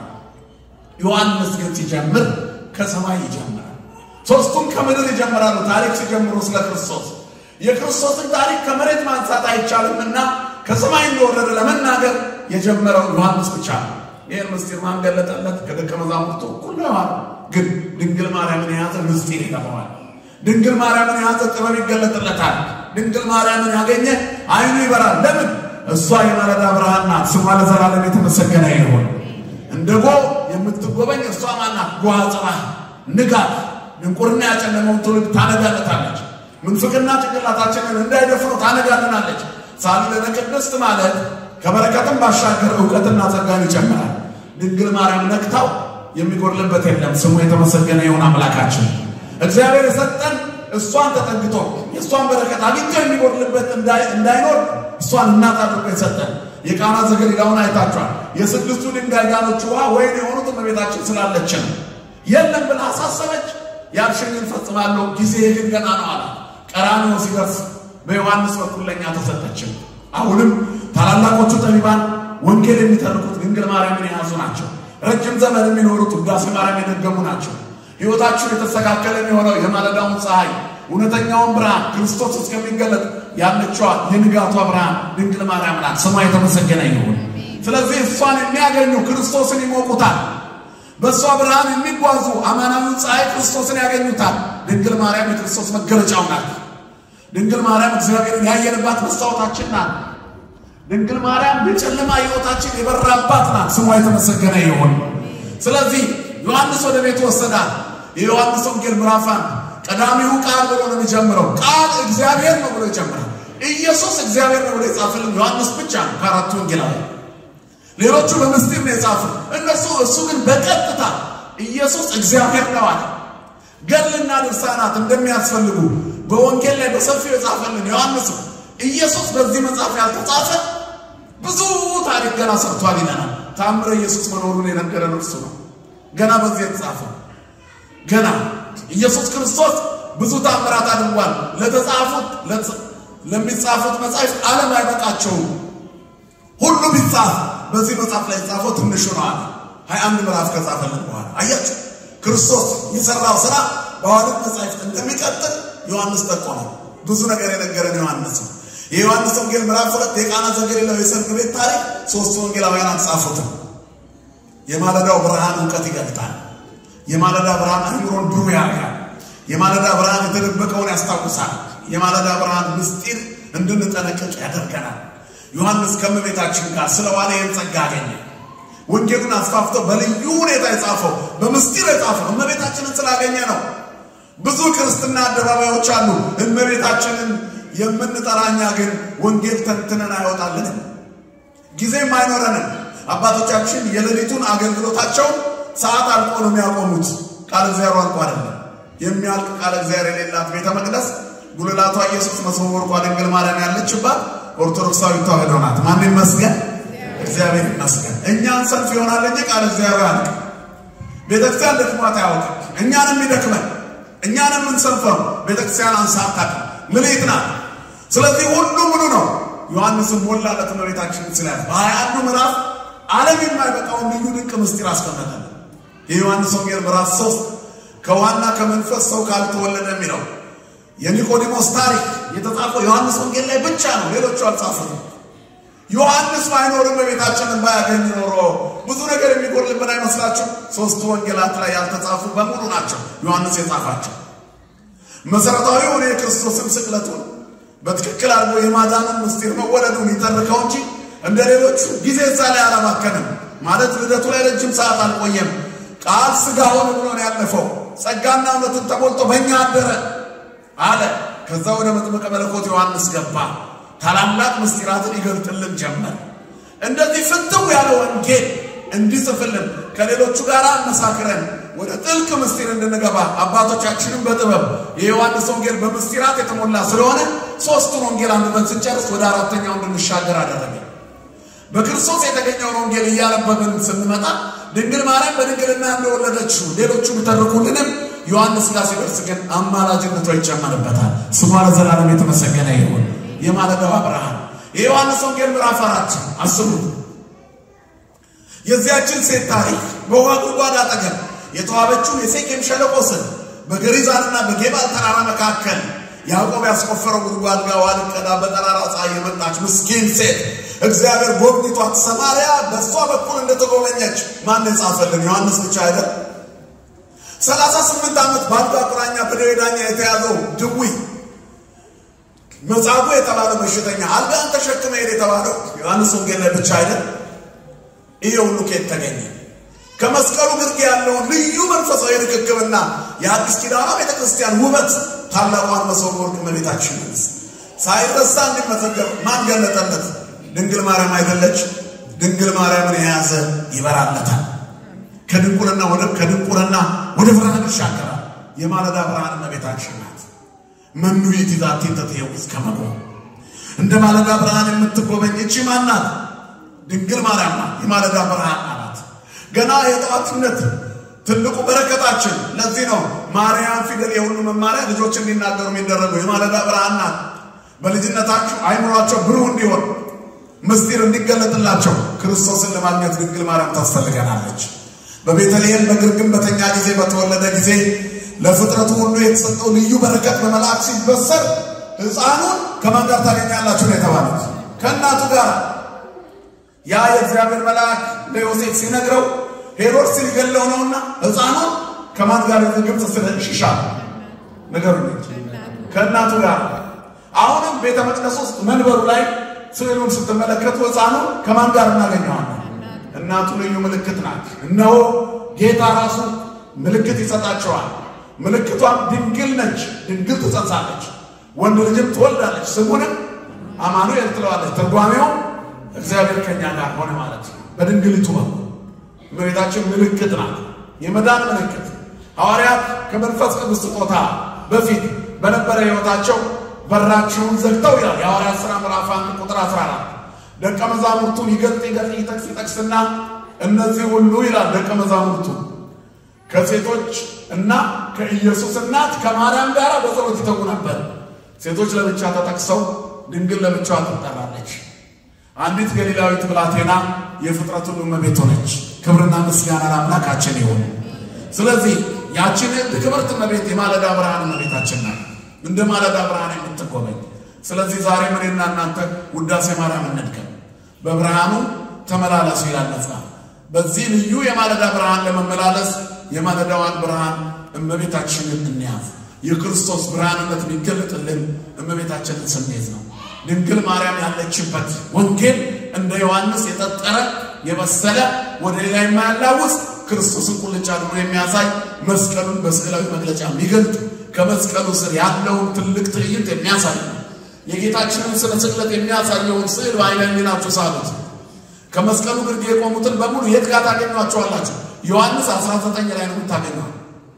ዮሐንስ ግን ሲጀምር ከሰማይ ይጀምራል። ሶስቱም ከምድር ይጀምራሉ። ታሪክ ሲጀምሩ ስለ ክርስቶስ የክርስቶስን ታሪክ ከመሬት ማንሳት አይቻልም እና ከሰማይ እንደወረደ ለመናገር የጀመረው ዮሐንስ ብቻ ነው። ይህን ምስጢር ማን ገለጠለት? ከደቀ መዛሙርቱ እኩል ነው። ግን ድንግል ማርያምን የያዘ ምስጢር ይገባዋል። ድንግል ማርያምን የያዘ ጥበብ ይገለጥለታል። ድንግል ማርያምን ያገኘ አይኑ ይበራል። ለምን? እሷ የማለዳ ብርሃን ናት። ስሟ ለዘላለም የተመሰገነ ይሁን። እንደ ጎ የምትጎበኝ እሷ ማናት? ጎሃ ጽባህ ንጋት፣ ድንቁርና ያጨለመውን ትውልድ ታነጋለታለች። ምንፍቅና ጭንቅላታችንን እንዳይደፍሩ ታነጋልናለች። ሳልለነ ቅድስት ማለት ከበረከትም ባሻገር እውቀትና ጸጋን ይጨምራል። ድንግል ማርያም ነክታው የሚጎድልበት የለም። ስሙ የተመሰገነ ይሁን አምላካችን። እግዚአብሔር የሰጠን እሷን ተጠግቶ የእሷን በረከት አግኝቶ የሚጎድልበት እንዳይኖር እሷን እናት አድርጎ የሰጠን። የቃና ዘገሊላውን አይታችኋል። የስድስቱ ድንጋይ ጋኖች ውሃ ወይን የሆኑት እመቤታችን ስላለች ነው። የለም ብላ አሳሰበች። ያልሽኝን ፈጽማለሁ ጊዜ ግን ገና ነው አላት። ቀራንዮ ሲደርስ በዮሐንስ በኩል ለእኛ ተሰጠችን። አሁንም ታላላቆቹ ጠቢባን ወንጌል የሚተርኩት ድንግል ማርያምን የያዙ ናቸው። ረጅም ዘመን የሚኖሩት ውዳሴ ማርያም የደገሙ ናቸው። ሕይወታችን የተስተካከለ የሚሆነው የማለዳውን ፀሐይ እውነተኛውን ብርሃን ክርስቶስ እስከሚገለጥ ያለችዋ የንጋቷ ብርሃን ድንግል ማርያም ናት። ስሟ የተመሰገነ ይሁን። ስለዚህ እሷን የሚያገኙ ክርስቶስን ይሞቁታል። በእሷ ብርሃን የሚጓዙ አማናዊውን ፀሐይ ክርስቶስን ያገኙታል። ድንግል ማርያም የክርስቶስ መገለጫው ናት። ድንግል ማርያም እግዚአብሔርን ያየንባት መስታወታችን ናት። ድንግል ማርያም የጨለማ ሕይወታችን የበራባት ናት። ስሟ የተመሰገነ ይሁን። ስለዚህ ዮሐንስ ወደ ቤቱ ወሰዳት። የዮሐንስ ወንጌል ምዕራፍ አንድ ቀዳሚው ቃል ብሎ ነው የሚጀምረው። ቃል እግዚአብሔር ነው ብሎ ይጀምራል። ኢየሱስ እግዚአብሔር ነው ብሎ የጻፈልን ዮሐንስ ብቻ ነው ከአራቱ ወንጌላዊ። ሌሎቹ በምስጢር ነው የጻፉ እነሱ እሱ ግን በቀጥታ ኢየሱስ እግዚአብሔር ነው አለ። ገድልና ድርሳናት እንደሚያስፈልጉ በወንጌል ላይ በሰፊው የጻፈልን ዮሐንስ ኢየሱስ በዚህ መጽሐፍ ያልተጻፈ ብዙ ታሪክ ገና ሰርቷል ይለናል። ታምረ ኢየሱስ መኖሩን የነገረን እርሱ ነው። ገና በዚህ የተጻፈ ገና ኢየሱስ ክርስቶስ ብዙ ታምራት አድርጓል። ለተጻፉት ለሚጻፉት መጻሕፍት ዓለም አይበቃቸውም። ሁሉ ቢጻፍ በዚህ መጽሐፍ ላይ የተጻፈው ትንሹ ነው አለ። ሀያ አንድ ምዕራፍ ከጻፈልን በኋላ አያችሁ ክርስቶስ የሰራው ስራ በሐዋርያት መጻሕፍት እንደሚቀጥል ዮሐንስ ጠቆመ። ብዙ ነገር የነገረን ዮሐንስ ነው። የዮሐንስ ወንጌል ምዕራፍ ሁለት የቃና ዘገሊላው የሰርግ ቤት ታሪክ ሶስቱ ወንጌላውያን አልጻፉትም። የማለዳው ብርሃን እውቀት ይገልጣል። የማለዳ ብርሃን አእምሮን ብሩህ ያደርጋል። የማለዳ ብርሃን የተደበቀውን ያስታውሳል። የማለዳ ብርሃን ምስጢር እንድንጠነቀቅ ያደርገናል። ዮሐንስ ከእመቤታችን ጋር ስለዋለ ይህን ጸጋ አገኘ። ወንጌሉን አስፋፍቶ በልዩ ሁኔታ የጻፈው በምስጢር የጻፈው እመቤታችንን ስላገኘ ነው። ብዙ ክርስትና አደባባዮች አሉ። እመቤታችንን የምንጠራኛ ግን ወንጌል ተንትነን አይወጣልንም፣ ጊዜም አይኖረንም። አባቶቻችን የሌሊቱን አገልግሎታቸውን ሰዓት አልቆ ነው የሚያቆሙት። ቃል እግዚአብሔር አልቆ አይደለም። የሚያልቅ ቃል እግዚአብሔር የሌላት ቤተ መቅደስ ጉልላቷ ኢየሱስ መስመር ወርቋ ድንግል ማርያም ያለችባት ኦርቶዶክሳዊ ተዋሕዶ ናት። ማን ይመስገን? እግዚአብሔር ይመስገን። እኛን ሰልፍ ይሆናል እንጂ ቃል እግዚአብሔር አልቅ ቤተክርስቲያን ደክሟት አያውቅም። እኛንም ይደክመን እኛንም የምንሰልፈው ቤተክርስቲያን አንሳታቅ ምልት ናት። ስለዚህ ሁሉ ምኑ ነው። ዮሐንስም ሞላለት እመቤታችንን ስላት በሀያ አንዱ ምዕራፍ ዓለም የማይበቃውን ልዩ ድንቅ ምስጢር አስቀመጠልን። የዮሐንስ ወንጌል ምዕራፍ ሶስት ከዋና ከመንፈስ ሰው ካልተወለደ የሚለው የኒቆዲሞስ ታሪክ የተጻፈው ዮሐንስ ወንጌል ላይ ብቻ ነው። ሌሎቹ አልጻፉትም። ዮሐንስ ባይኖርም በቤታችንን ባያገኝ ኖሮ ብዙ ነገር የሚጎልብን አይመስላችሁ? ሶስቱ ወንጌላት ላይ ያልተጻፉ በሙሉ ናቸው ዮሐንስ የጻፋቸው። መሰረታዊውን የክርስቶስን ስቅለቱን በትክክል አድርጎ የማዳንን ምስጢር መወለዱን ይተርከው እንጂ እንደ ሌሎቹ ጊዜ እዛ ላይ አላባከንም። ማለት ልደቱ ላይ ረጅም ሰዓት አልቆየም። ቃል ሥጋ ሆነ ብሎ ነው ያለፈው። ጸጋና እውነትን ተሞልቶ በእኛ አደረ አለ። ከዛ ወደ መጥምቀ መለኮት ዮሐንስ ገባ። ታላላቅ ምስጢራትን ይገልጥልን ጀመር። እንደዚህ ፍትው ያለ ወንጌል እንዲጽፍልን ከሌሎቹ ጋር አመሳክረን ወደ ጥልቅ ምስጢር እንድንገባ አባቶቻችንም በጥበብ የዮሐንስ ወንጌል በምስጢራት የተሞላ ስለሆነ ሶስቱን ወንጌል አንብበን ስንጨርስ ወደ አራተኛው እንድንሻገር አደረገ። በክርስቶስ የተገኘውን ወንጌል እያነበብን ስንመጣ ድንግል ማርያም በድንግልና እንደወለደችው ሌሎቹ ቢተርኩልንም ዮሐንስ ጋር ሲደርስ ግን አማላጅነቷ ይጨመርበታል። ስሟ ለዘላለም የተመሰገነ ይሁን። የማለዳዋ ብርሃን የዮሐንስ ወንጌል ምዕራፍ አራት አስቡት። የዚያችን ሴት ታሪክ በውሃ ጉድጓድ አጠገብ የተዋበችው የሴኬም ሸለቆ ስር በገሪዛንና በጌባል ተራራ መካከል ያዕቆብ ያስቆፈረው ጉድጓድ ጋር ውሃ ልትቀዳ በጠራራ ፀሐይ የመጣች ምስኪን ሴት እግዚአብሔር ጎብኝቷት ሰማርያ በእሷ በኩል እንደተጎበኘች ማን የጻፈልን? ዮሐንስ ብቻ አይደል? ሰላሳ ስምንት ዓመት በአልጋ ቁራኛ በደዌ ዳኛ የተያዘው ድዊ መጻጉዕ የተባለ በሽተኛ አልጋን ተሸክመ ሄድ የተባለው ዮሐንስ ወንጌል ላይ ብቻ አይደል? ይሄ ሁሉ ከየት ተገኘ? ከመስቀሉ ግርጌ ያለውን ልዩ መንፈሳዊ ርክክብና የአዲስ ኪዳኗ ቤተ ክርስቲያን ውበት ታላቋን መሶበ ወርቅ እመቤታችን ሳይረሳ እንዲመዘገብ ማን ገለጠለት? ድንግል ማርያም አይደለች? ድንግል ማርያምን የያዘ ይበራለታል። ከድንቁርና ወደ ከድንቁርና ወደ ብርሃን ይሻገራል። የማለዳ ብርሃን እመቤታችን ናት። መኑ ይእቲ ዛቲ ተትየውዝ ከመጎ እንደ ማለዳ ብርሃን የምትጎበኝ እቺ ማናት? ድንግል ማርያም ናት። የማለዳ ብርሃን ናት። ገና የጠዋትነት ትልቁ በረከታችን ለዚህ ነው ማርያም ፊደል የሁሉ መማሪያ ልጆች እንዲናገሩ የሚደረገው የማለዳ ብርሃን ናት። በልጅነታችሁ አይምሯቸው ብሩህ እንዲሆን ምስጢር እንዲገለጥላቸው ክርስቶስን ለማግኘት ድንግል ማርያም ታስፈልገናለች። በቤተልሔም በግርግም በተኛ ጊዜ በተወለደ ጊዜ ለፍጥረቱ ሁሉ የተሰጠው ልዩ በረከት በመልአክ ሲበሰር ሕፃኑን ከማን ጋር ታገኛላችሁ ነው የተባሉት? ከእናቱ ጋር። ያ የእግዚአብሔር መልአክ ለዮሴፍ ሲነግረው ሄሮድስ ሊገለው ነውና ሕፃኑን ከማን ጋር ግብፅ ስለሽሻ ነገሩ ከእናቱ ጋር። አሁንም ቤተ መቅደስ ውስጥ መንበሩ ላይ ስዕሉን ስትመለከቱ ሕፃኑ ከማን ጋር እናገኘዋለን? እናቱ ልዩ ምልክት ናት። እነሆ ጌታ ራሱ ምልክት ይሰጣቸዋል። ምልክቷም ድንግል ነች። ድንግል ትጸንሳለች፣ ወንድ ልጅም ትወልዳለች፣ ስሙንም አማኑኤል ትለዋለች። ትርጓሜው እግዚአብሔር ከኛ ጋር ሆነ ማለት ነው። በድንግሊቱ በኩል እመቤታችን ምልክት ናት፣ የመዳን ምልክት። ሐዋርያት ከመንፈስ ቅዱስ ስጦታ በፊት በነበረ ሕይወታቸው በራቸውን ዘግተው ይላል የሐዋርያት ሥራ ምዕራፍ አንድ ቁጥር 14 ደቀ መዛሙርቱን ይገልጥ ይገልጥ ይጠቅስ ይጠቅስና እነዚህ ሁሉ ይላል ደቀ መዛሙርቱ ከሴቶች እና ከኢየሱስ እናት ከማርያም ጋር በጸሎት ይተጉ ነበር። ሴቶች ለብቻ ተጠቅሰው ድንግል ለብቻዋ ትጠራለች። አንዲት ገሊላዊት ብላቴና የፍጥረት ሁሉ እመቤት ሆነች። ክብርና ምስጋና ለአምላካችን ይሁን። ስለዚህ ያችን ክብርት እመቤት የማለዳ ብርሃን እመቤታችን ናት፣ እንደ ማለዳ ብርሃን የምትጎበኝ። ስለዚህ ዛሬ እኔና እናንተ ውዳሴ ማርያም እንድገም፣ በብርሃኑ ተመላለሱ ይላል መጽሐፍ። በዚህ ልዩ የማለዳ ብርሃን ለመመላለስ የማለዳዋን ብርሃን እመቤታችንን እንያዝ። የክርስቶስ ብርሃንነት የሚገለጥልን እመቤታችንን ስንይዝ ነው። ድንግል ማርያም ያለችበት ወንጌል እንደ ዮሐንስ የጠጠረ የበሰለ ወደ ሌላ የማያላውስ ክርስቶስን ቁልጭ አድርጎ የሚያሳይ መስቀሉን በስዕላዊ መግለጫ የሚገልጥ ከመስቀሉ ስር ያለውን ትልቅ ትዕይንት የሚያሳይ የጌታችንን ስለ ስቅለት የሚያሳየውን ስዕል በዓይነ ሕሊናችሁ ሳሉት። ከመስቀሉ ግርጌ የቆሙትን በሙሉ የት ጋር ታገኟቸዋላችሁ? ዮሐንስ 19 ላይ ነው የምታገኘው።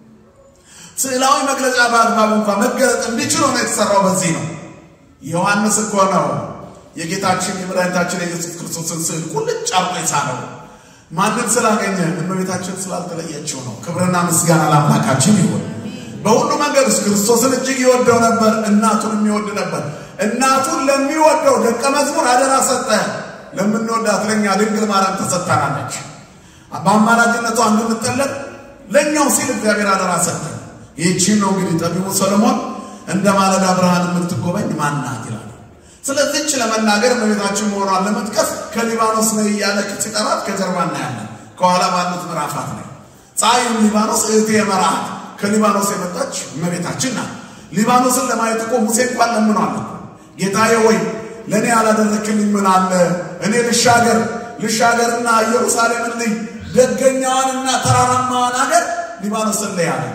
ስዕላዊ መግለጫ በአግባቡ እንኳ መገለጥ እንዲችል ሆነ የተሰራው በዚህ ነው። ዮሐንስ እኮ ነው የጌታችን የመድኃኒታችን የኢየሱስ ክርስቶስን ስዕል ቁልጭ አርጎ የሳለው። ማንም ስላገኘ እመቤታችን ስላልተለየችው ነው። ክብርና ምስጋና ለአምላካችን ይሁን። በሁሉ መንገድ ውስጥ ክርስቶስን እጅግ ይወደው ነበር፣ እናቱን የሚወድ ነበር። እናቱን ለሚወደው ደቀ መዝሙር አደራ ሰጠ። ለምንወዳት ለእኛ ድንግል ማርያም ተሰጥታናለች። በአማላጅነቷ እንድንጠለቅ ለእኛው ሲል እግዚአብሔር አደራ ሰጠ። ይህቺን ነው እንግዲህ ጠቢቡ ሰለሞን እንደ ማለዳ ብርሃን የምትጎበኝ ማናት ይላል። ስለዚህች ለመናገር እመቤታችን መሆኗን ለመጥቀስ ከሊባኖስ ነው እያለ ሲጠራት ከጀርባ እናያለን። ከኋላ ባሉት ምዕራፋት ላይ ፀሐይም ሊባኖስ እህቴ መርዓት ከሊባኖስ የመጣች እመቤታችን ናት። ሊባኖስን ለማየት እኮ ሙሴ እንኳን ለምኗል። ጌታዬ ወይ ለእኔ ያላደረክልኝ ምን አለ? እኔ ልሻገር ልሻገርና ኢየሩሳሌምን ልይ ደገኛዋንና ተራራማዋን ሀገር ሊባኖስን ልይ አለ።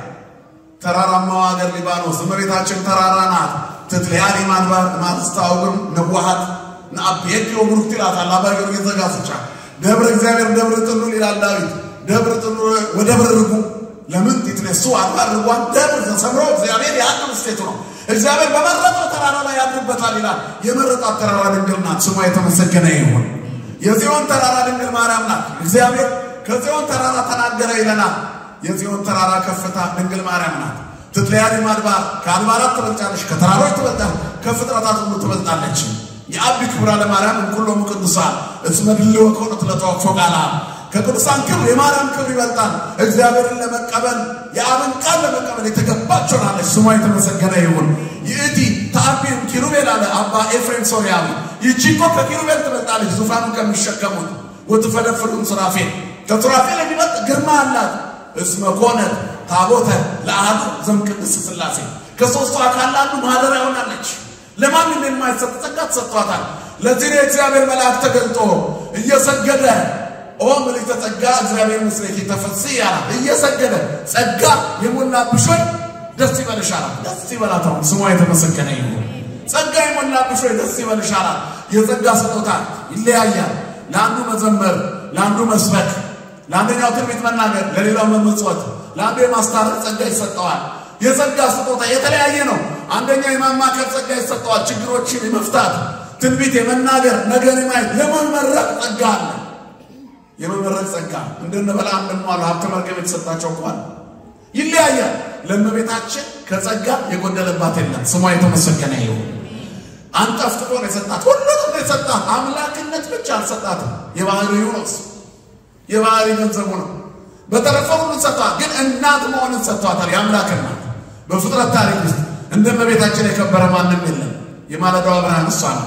ተራራማዋ ሀገር ሊባኖስ እመቤታችን ተራራ ናት። ትትልያሊ ማንባር ማትስታውግም ነዋሃት ንአብየት ብሩክት ይላታል አባ ጊዮርጊስ ዘጋስጫ። ደብረ እግዚአብሔር ደብረ ጥሉል ይላል ዳዊት። ደብረ ጥሉል ወደብረ ርጉ ለምን ትትነሱ አድባር ርጓን ደብር ተሰምሮ እግዚአብሔር ያድር ስቴቱ ነው። እግዚአብሔር በመረጠው ተራራ ላይ ያድርበታል ይላል። የመረጣት ተራራ ድንግል ናት። ስሟ የተመሰገነ ይሁን። የጽዮን ተራራ ድንግል ማርያም ናት። እግዚአብሔር ከጽዮን ተራራ ተናገረ ይለናል። የጽዮን ተራራ ከፍታ ድንግል ማርያም ናት። ትትለያሊ ማድባር ከአድባራት ትበልጫለች፣ ከተራሮች ትበልጣለች፣ ከፍጥረታት ሁሉ ትበልጣለች። የአቢ ክብራ ለማርያም እንኩሎሙ ቅዱሳን እስመ ድልወ ኮነት ለተወክፎ ቃላ ከቅዱሳን ክብር የማርያም ክብር ይበልጣል። እግዚአብሔርን ለመቀበል የአብን ቃል ለመቀበል የተገባች ሆናለች። ስሟ የተመሰገነ ይሁን። ይእቲ ተአቢም ኪሩቤል አለ አባ ኤፍሬም ሶርያዊ። ይቺ እኮ ከኪሩቤል ትበልጣለች፣ ዙፋኑን ከሚሸከሙት ወትፈደፍሩን ሱራፌል ከሱራፌል የሚበልጥ ግርማ አላት። እስመ ኮነት ታቦተ ለአሐዱ ዘእምቅድስት ሥላሴ ከሦስቱ አካል አንዱ ማደሪያ ሆናለች። ለማንም የማይሰጥ ጸጋ ተሰጥቷታል። ለዚህ ነው የእግዚአብሔር መልአክ ተገልጦ እየሰገደ ኦ ምልዕተ ጸጋ እግዚአብሔር ምስሌኪ ተፈሥሒ አላት። እየሰገደ ጸጋ የሞላብሽ ሆይ ደስ ይበልሽ አላት። ደስ ይበላት። አሁን ስሟ የተመሰገነ ይሁን። ጸጋ የሞላብሽ ሆይ ደስ ይበልሽ አላት። የጸጋ ስጦታ ይለያያል። ለአንዱ መዘመር፣ ለአንዱ መስበክ፣ ለአንደኛው ትንቢት መናገር፣ ለሌላው መመጽወት፣ ለአንዱ የማስታረቅ ጸጋ ይሰጠዋል። የጸጋ ስጦታ የተለያየ ነው። አንደኛው የማማከር ጸጋ ይሰጠዋል። ችግሮችን የመፍታት ትንቢት የመናገር ነገር የማየት የመመረቅ ጸጋ አለ። የመመረቅ ጸጋ እንደነ በለዓም እንደማሉ ሀብተ መርገም የተሰጣቸው እንኳን ይለያያል። ለእመቤታችን ከጸጋ የጎደለባት የለም። ስሟ የተመሰገነ ይሁን። አንጠፍጥፎ ነው የሰጣት፣ ሁሉንም ነው የሰጣት። አምላክነት ብቻ አልሰጣትም። የባህሪው ነው እሱ፣ የባህሪ ገንዘቡ ነው። በተረፈ ሁሉ ሰጥቷት፣ ግን እናት መሆንን ሰጥቷታል። የአምላክ እናት በፍጥረት ታሪክ ውስጥ እንደ እመቤታችን የከበረ ማንም የለም። የማለዳዋ ብርሃን እሷ ናት።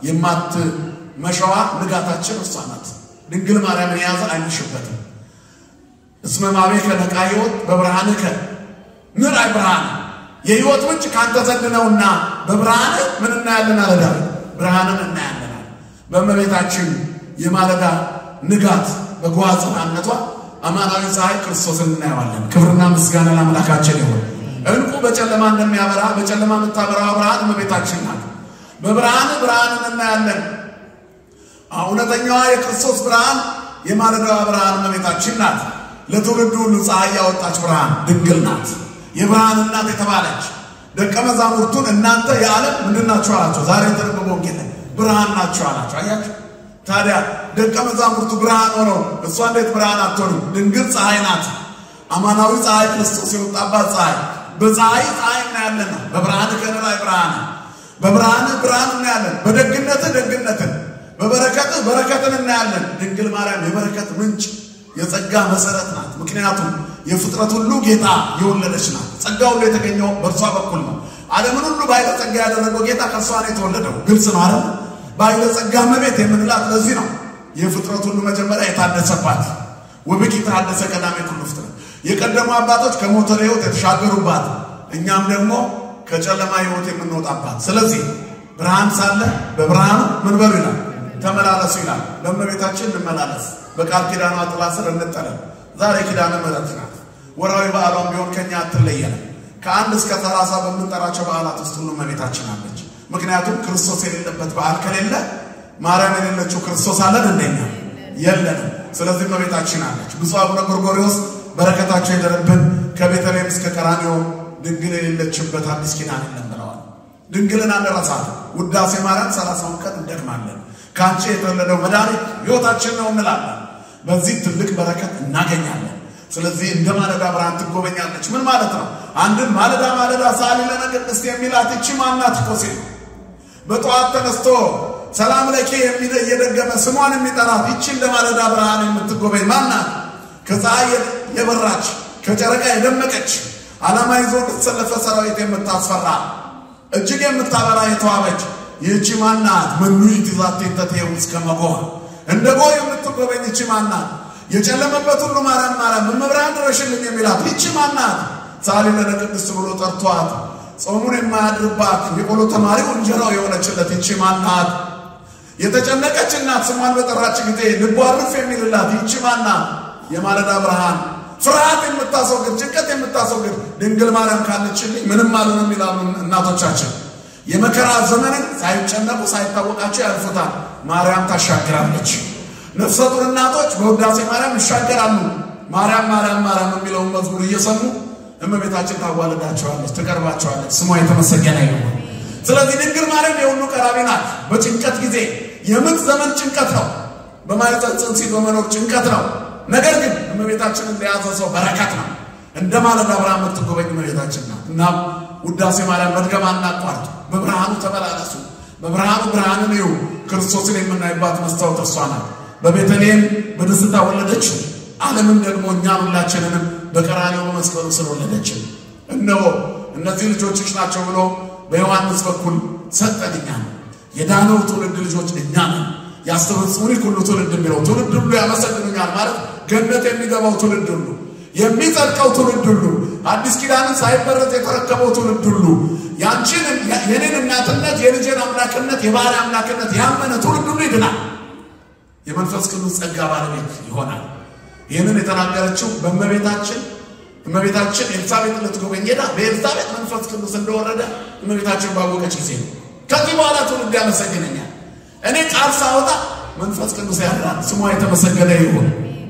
የማትመሸዋ ንጋታችን እሷ ናት። ድንግል ማርያምን የያዘ አይመሽበትም። እስመ ማቤከ ነቃ ሕይወት በብርሃንከ ምርአይ ብርሃን የሕይወት ምንጭ ካንተ ዘንድ ነውና በብርሃን ምን እናያለን አለ ዳዊት። ብርሃንን እናያለናል። በእመቤታችን የማለዳ ንጋት በጓዝ ብርሃንነቷ አማናዊ ፀሐይ ክርስቶስን እናየዋለን። ክብርና ምስጋና ለአምላካችን ይሁን። እንቁ በጨለማ እንደሚያበራ በጨለማ የምታበራዋ ብርሃን እመቤታችን ናት። በብርሃን ብርሃንን እናያለን። እውነተኛዋ የክርስቶስ ብርሃን የማለዳዋ ብርሃን እመቤታችን ናት። ለትውልዱ ሁሉ ፀሐይ ያወጣች ብርሃን ድንግል ናት። የብርሃን እናት የተባለች ደቀ መዛሙርቱን እናንተ የዓለም ምንድን ናችሁ አላቸው። ዛሬ የተነበበ ወንጌል ላይ ብርሃን ናችሁ አላቸው። አያችሁ ታዲያ ደቀ መዛሙርቱ ብርሃን ሆነው እሷ እንዴት ብርሃን አትሆንም? ድንግል ፀሐይ ናት። አማናዊ ፀሐይ ክርስቶስ የወጣባት ፀሐይ በፀሐይ ፀሐይ እናያለን ነው። በብርሃን ከነ ላይ ብርሃን በብርሃን ብርሃን እናያለን። በደግነትህ ደግነትን በበረከትህ በረከትን እናያለን። ድንግል ማርያም የበረከት ምንጭ የጸጋ መሰረት ናት። ምክንያቱም የፍጥረት ሁሉ ጌታ የወለደች ናት። ጸጋ ሁሉ የተገኘው በእርሷ በኩል ነው። ዓለምን ሁሉ በኃይለ ጸጋ ያደረገው ጌታ ከእርሷ ነው የተወለደው። ግልጽ ነው አይደል? በኃይለ ጸጋ እመቤት የምንላት ለዚህ ነው። የፍጥረት ሁሉ መጀመሪያ የታደሰባት ወብኪ ተሐደሰ ቀዳሜ ኩሉ ፍጥረት የቀደሙ አባቶች ከሞተ ሕይወት የተሻገሩባት እኛም ደግሞ ከጨለማ ሕይወት የምንወጣባት። ስለዚህ ብርሃን ሳለ በብርሃኑ ምን በሉ ይላል፣ ተመላለሱ ይላል። በእመቤታችን እንመላለስ፣ በቃል ኪዳኗ ጥላ ስር እንጠለል። ዛሬ ኪዳነ ምሕረት ናት። ወራዊ በዓሏም ቢሆን ከኛ አትለየንም። ከአንድ እስከ ሰላሳ በምንጠራቸው በዓላት ውስጥ ሁሉ እመቤታችን አለች። ምክንያቱም ክርስቶስ የሌለበት በዓል ከሌለ ማርያም የሌለችው ክርስቶስ አለን እንደኛ የለንም። ስለዚህ እመቤታችን አለች። ብፁዕ አቡነ ጎርጎርዮስ በረከታቸው የደረብን ከቤተልሔም እስከ ቀራንዮ ድንግል የሌለችበት አዲስ ኪዳን የለም ብለዋል። ድንግልን አንረሳት። ውዳሴ ማርያም ሰላሳውን ቀን እንደግማለን። ከአንቺ የተወለደው መድኃኒት ሕይወታችን ነው እንላለን። በዚህ ትልቅ በረከት እናገኛለን። ስለዚህ እንደ ማለዳ ብርሃን ትጎበኛለች። ምን ማለት ነው? አንድም ማለዳ ማለዳ ሳሊ ለነ ቅድስት የሚላት እቺ ማናት እኮ ሲል በጠዋት ተነስቶ ሰላም ለኬ የሚለ እየደገመ ስሟን የሚጠራት ይቺ እንደ ማለዳ ብርሃን የምትጎበኝ ማናት? ከፀሐይ የበራች ከጨረቃ የደመቀች ዓላማ ይዞ የተሰለፈ ሰራዊት የምታስፈራ እጅግ የምታበራ የተዋበች ይህቺ ማናት? መኑይት ዛቴ ተቴው እስከ መጎህ እንደ ጎህ የምትጎበኝ ይቺ ማናት? የጨለመበት ሁሉ ማርያም ማርያም እመብርሃን ድረሽልኝ የሚላት ይቺ ማናት? ሳሊ ለነ ቅድስት ብሎ ጠርቷት ጾሙን የማያድርባት የቆሎ ተማሪው እንጀራው የሆነችለት ይቺ ማናት? የተጨነቀች እናት ስሟን በጠራች ጊዜ ልቧ ርፍ የሚልላት ይቺ ማናት? የማለዳ ብርሃን ፍርሃት የምታስወግድ ጭንቀት የምታስወግድ ድንግል ማርያም ካለችልኝ ምንም አልሆንም ይላሉ እናቶቻችን። የመከራ ዘመንን ሳይጨነቁ ሳይታወቃቸው ያልፉታል። ማርያም ታሻግራለች። ነፍሰ ጡር እናቶች በውዳሴ ማርያም ይሻገራሉ። ማርያም ማርያም ማርያም የሚለውን መዝሙር እየሰሙ እመቤታችን ታዋልዳቸዋለች፣ ትቀርባቸዋለች። ስሟ የተመሰገነ ይሁን። ስለዚህ ድንግል ማርያም የሁሉ ቀራቢ ናት። በጭንቀት ጊዜ የምጥ ዘመን ጭንቀት ነው። በማኅፀን ጽንስ በመኖር ጭንቀት ነው። ነገር ግን እመቤታችንን እንደያዘ ሰው በረከት ነው። እንደ ማለዳ ብርሃን የምትጎበኝ እመቤታችን ናት። እናም ውዳሴ ማርያም መድገም አናቋርጥ። በብርሃኑ ተመላለሱ፣ በብርሃኑ ብርሃንን እዩ። ክርስቶስን የምናይባት መስታወት እርሷ ናት። በቤተልሔም በደስታ ወለደችን። ዓለምን ደግሞ እኛን ሁላችንንም በቀራንዮ በመስቀሉ ስር ወለደችን። እነሆ እነዚህ ልጆችሽ ናቸው ብሎ በዮሐንስ በኩል ሰጠን። እኛ የዳነው ትውልድ ልጆች እኛ ነን። ያስተፈጽሙኒ ኩሉ ትውልድ የሚለው ትውልድ ሁሉ ያመሰግኑኛል ማለት ገነት የሚገባው ትውልድ ሁሉ የሚጸድቀው ትውልድ ሁሉ አዲስ ኪዳንን ሳይበረዝ የተረከበው ትውልድ ሁሉ ያንቺን የኔን እናትነት የልጄን አምላክነት የባህሪ አምላክነት ያመነ ትውልድ ሁሉ ይድናል። የመንፈስ ቅዱስ ጸጋ ባለቤት ይሆናል። ይህንን የተናገረችው በእመቤታችን እመቤታችን ኤልሳቤጥ ልትጎበኝ ሄዳ በኤልሳቤጥ መንፈስ ቅዱስ እንደወረደ እመቤታችን ባወቀች ጊዜ ነው። ከዚህ በኋላ ትውልድ ያመሰግነኛል። እኔ ቃል ሳወጣ መንፈስ ቅዱስ ያድራል። ስሟ የተመሰገነ ይሁን።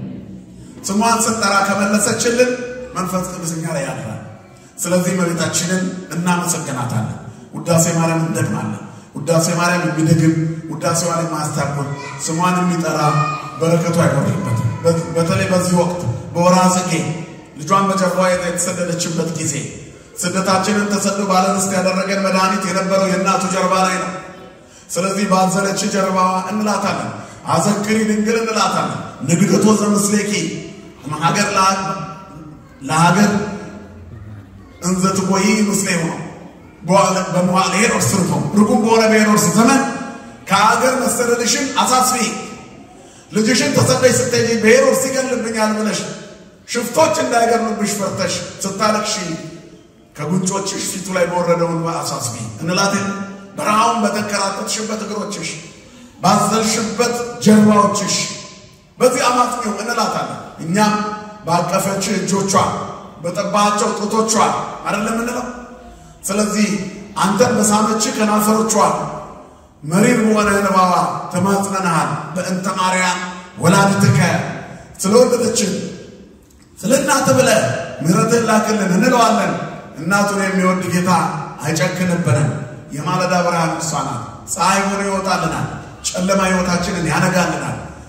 ስሟን ስንጠራ ከመለሰችልን መንፈስ ቅዱስ እኛ ላይ ያድራል። ስለዚህ እመቤታችንን እናመሰግናታለን። ውዳሴ ማርያም እንደግማለን። ውዳሴ ማርያም የሚደግም ውዳሴዋን የማያስታጉል ስሟን የሚጠራ በረከቱ አይጎድልበትም። በተለይ በዚህ ወቅት በወርሃ ጽጌ ልጇን በጀርባዋ የተሰደደችበት ጊዜ ስደታችንን ተሰዶ ባለርስት ያደረገን መድኃኒት የነበረው የእናቱ ጀርባ ላይ ነው። ስለዚህ ባዘለች ጀርባዋ እንላታለን። አዘክሪ ድንግል እንላታለን። ንግደቶ ዘምስሌኪ ሀገር ለሀገር እንዘ ትቆይ ምስሌ ሆነው በመዋዕለ ሄሮድስ ርቶ ርጉም በሆነ በሄሮድስ ዘመን ከሀገር መሰደድሽን አሳስቢ። ልጅሽን ተሰደሽ ስትሄጂ በሄሮድስ ይገልብኛል ብለሽ ሽፍቶች እንዳይገድሉብሽ ፈርተሽ ስታለቅሺ ከጉንጮችሽ ፊቱ ላይ በወረደውን አሳስቢ እንላትን። በረሃውን በተንከራተትሽበት እግሮችሽ፣ ባዘልሽበት ጀርባዎችሽ በዚህ አማትኘው እንላታለን። እኛም ባቀፈች እጆቿ በጠባቸው ጡቶቿ አይደለም እንለው። ስለዚህ አንተን በሳመች ከናፈሮቿ መሪር በሆነ እንባዋ ተማጽነናሃል። በእንተ ማርያም ወላዲትከ ስለወለደችን ስለ እናት ብለህ ምሕረትን ላክልን እንለዋለን። እናቱን የሚወድ ጌታ አይጨክንብንም። የማለዳ ብርሃን እሷ ናት። ፀሐይ ሆኖ ይወጣልናል። ጨለማ ሕይወታችንን ያነጋልናል።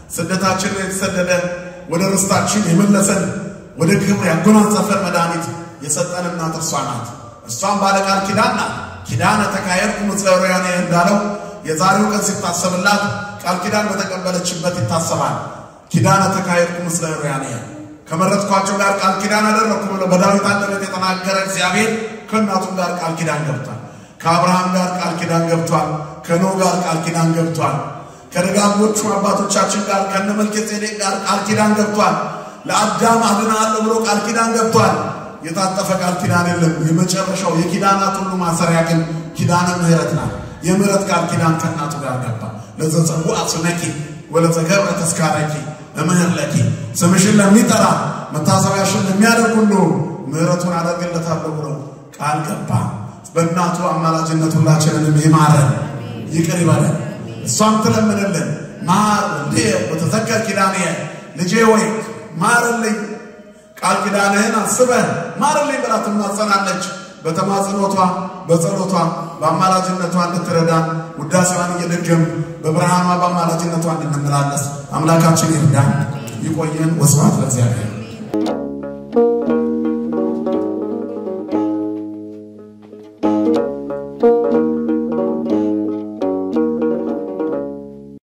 ስደታችንን የተሰደደ ወደ ርስታችን የመለሰን ወደ ክብር ያጎናጸፈን መድኃኒት የሰጠን እናት እርሷ ናት። እሷም ባለ ቃል ኪዳን ናት። ኪዳነ ተካሄድኩ ምስለ ኅሩያኔ እንዳለው የዛሬው ቀን ሲታሰብላት ቃል ኪዳን በተቀበለችበት ይታሰባል። ኪዳነ ተካሄድኩ ምስለ ኅሩያኔ ከመረጥኳቸው ጋር ቃል ኪዳን አደረግኩ ብሎ በዳዊት አንደበት የተናገረ እግዚአብሔር ከእናቱም ጋር ቃል ኪዳን ገብቷል። ከአብርሃም ጋር ቃል ኪዳን ገብቷል። ከኖህ ጋር ቃል ኪዳን ገብቷል። ከደጋጎቹ አባቶቻችን ጋር ከነ መልከጼዴቅ ጋር ቃል ኪዳን ገብቷል። ለአዳም አድናለሁ ብሎ ቃል ኪዳን ገብቷል። የታጠፈ ቃል ኪዳን የለም። የመጨረሻው የኪዳናት ሁሉ ማሰሪያ ግን ኪዳነ ምሕረት ናት። የምሕረት ቃል ኪዳን ከእናቱ ጋር ገባ። ለዘጸውዐ ስመኪ ወለዘገብረ ተስካረኪ እምሕር ለኪ ስምሽን ለሚጠራ መታሰቢያሽን ለሚያደርግ ሁሉ ምሕረቱን አደርግለታለሁ ብሎ ቃል ገባ። በእናቱ አማላጅነት ሁላችንንም ይማረን፣ ይቅር ይበለን። እሷም ትለምንልን ማር እንዴ በተዘከር ኪዳንየ ልጄ ወይ ማርልኝ፣ ቃል ኪዳንህን አስበህ ማርልኝ ብላ ትማጸናለች። በተማጽኖቷ በጸሎቷ በአማላጅነቷ እንድትረዳን ውዳሴዋን እየደገም በብርሃኗ በአማላጅነቷ እንድንመላለስ አምላካችን ይርዳን። ይቆየን። ወስብሐት ለእግዚአብሔር።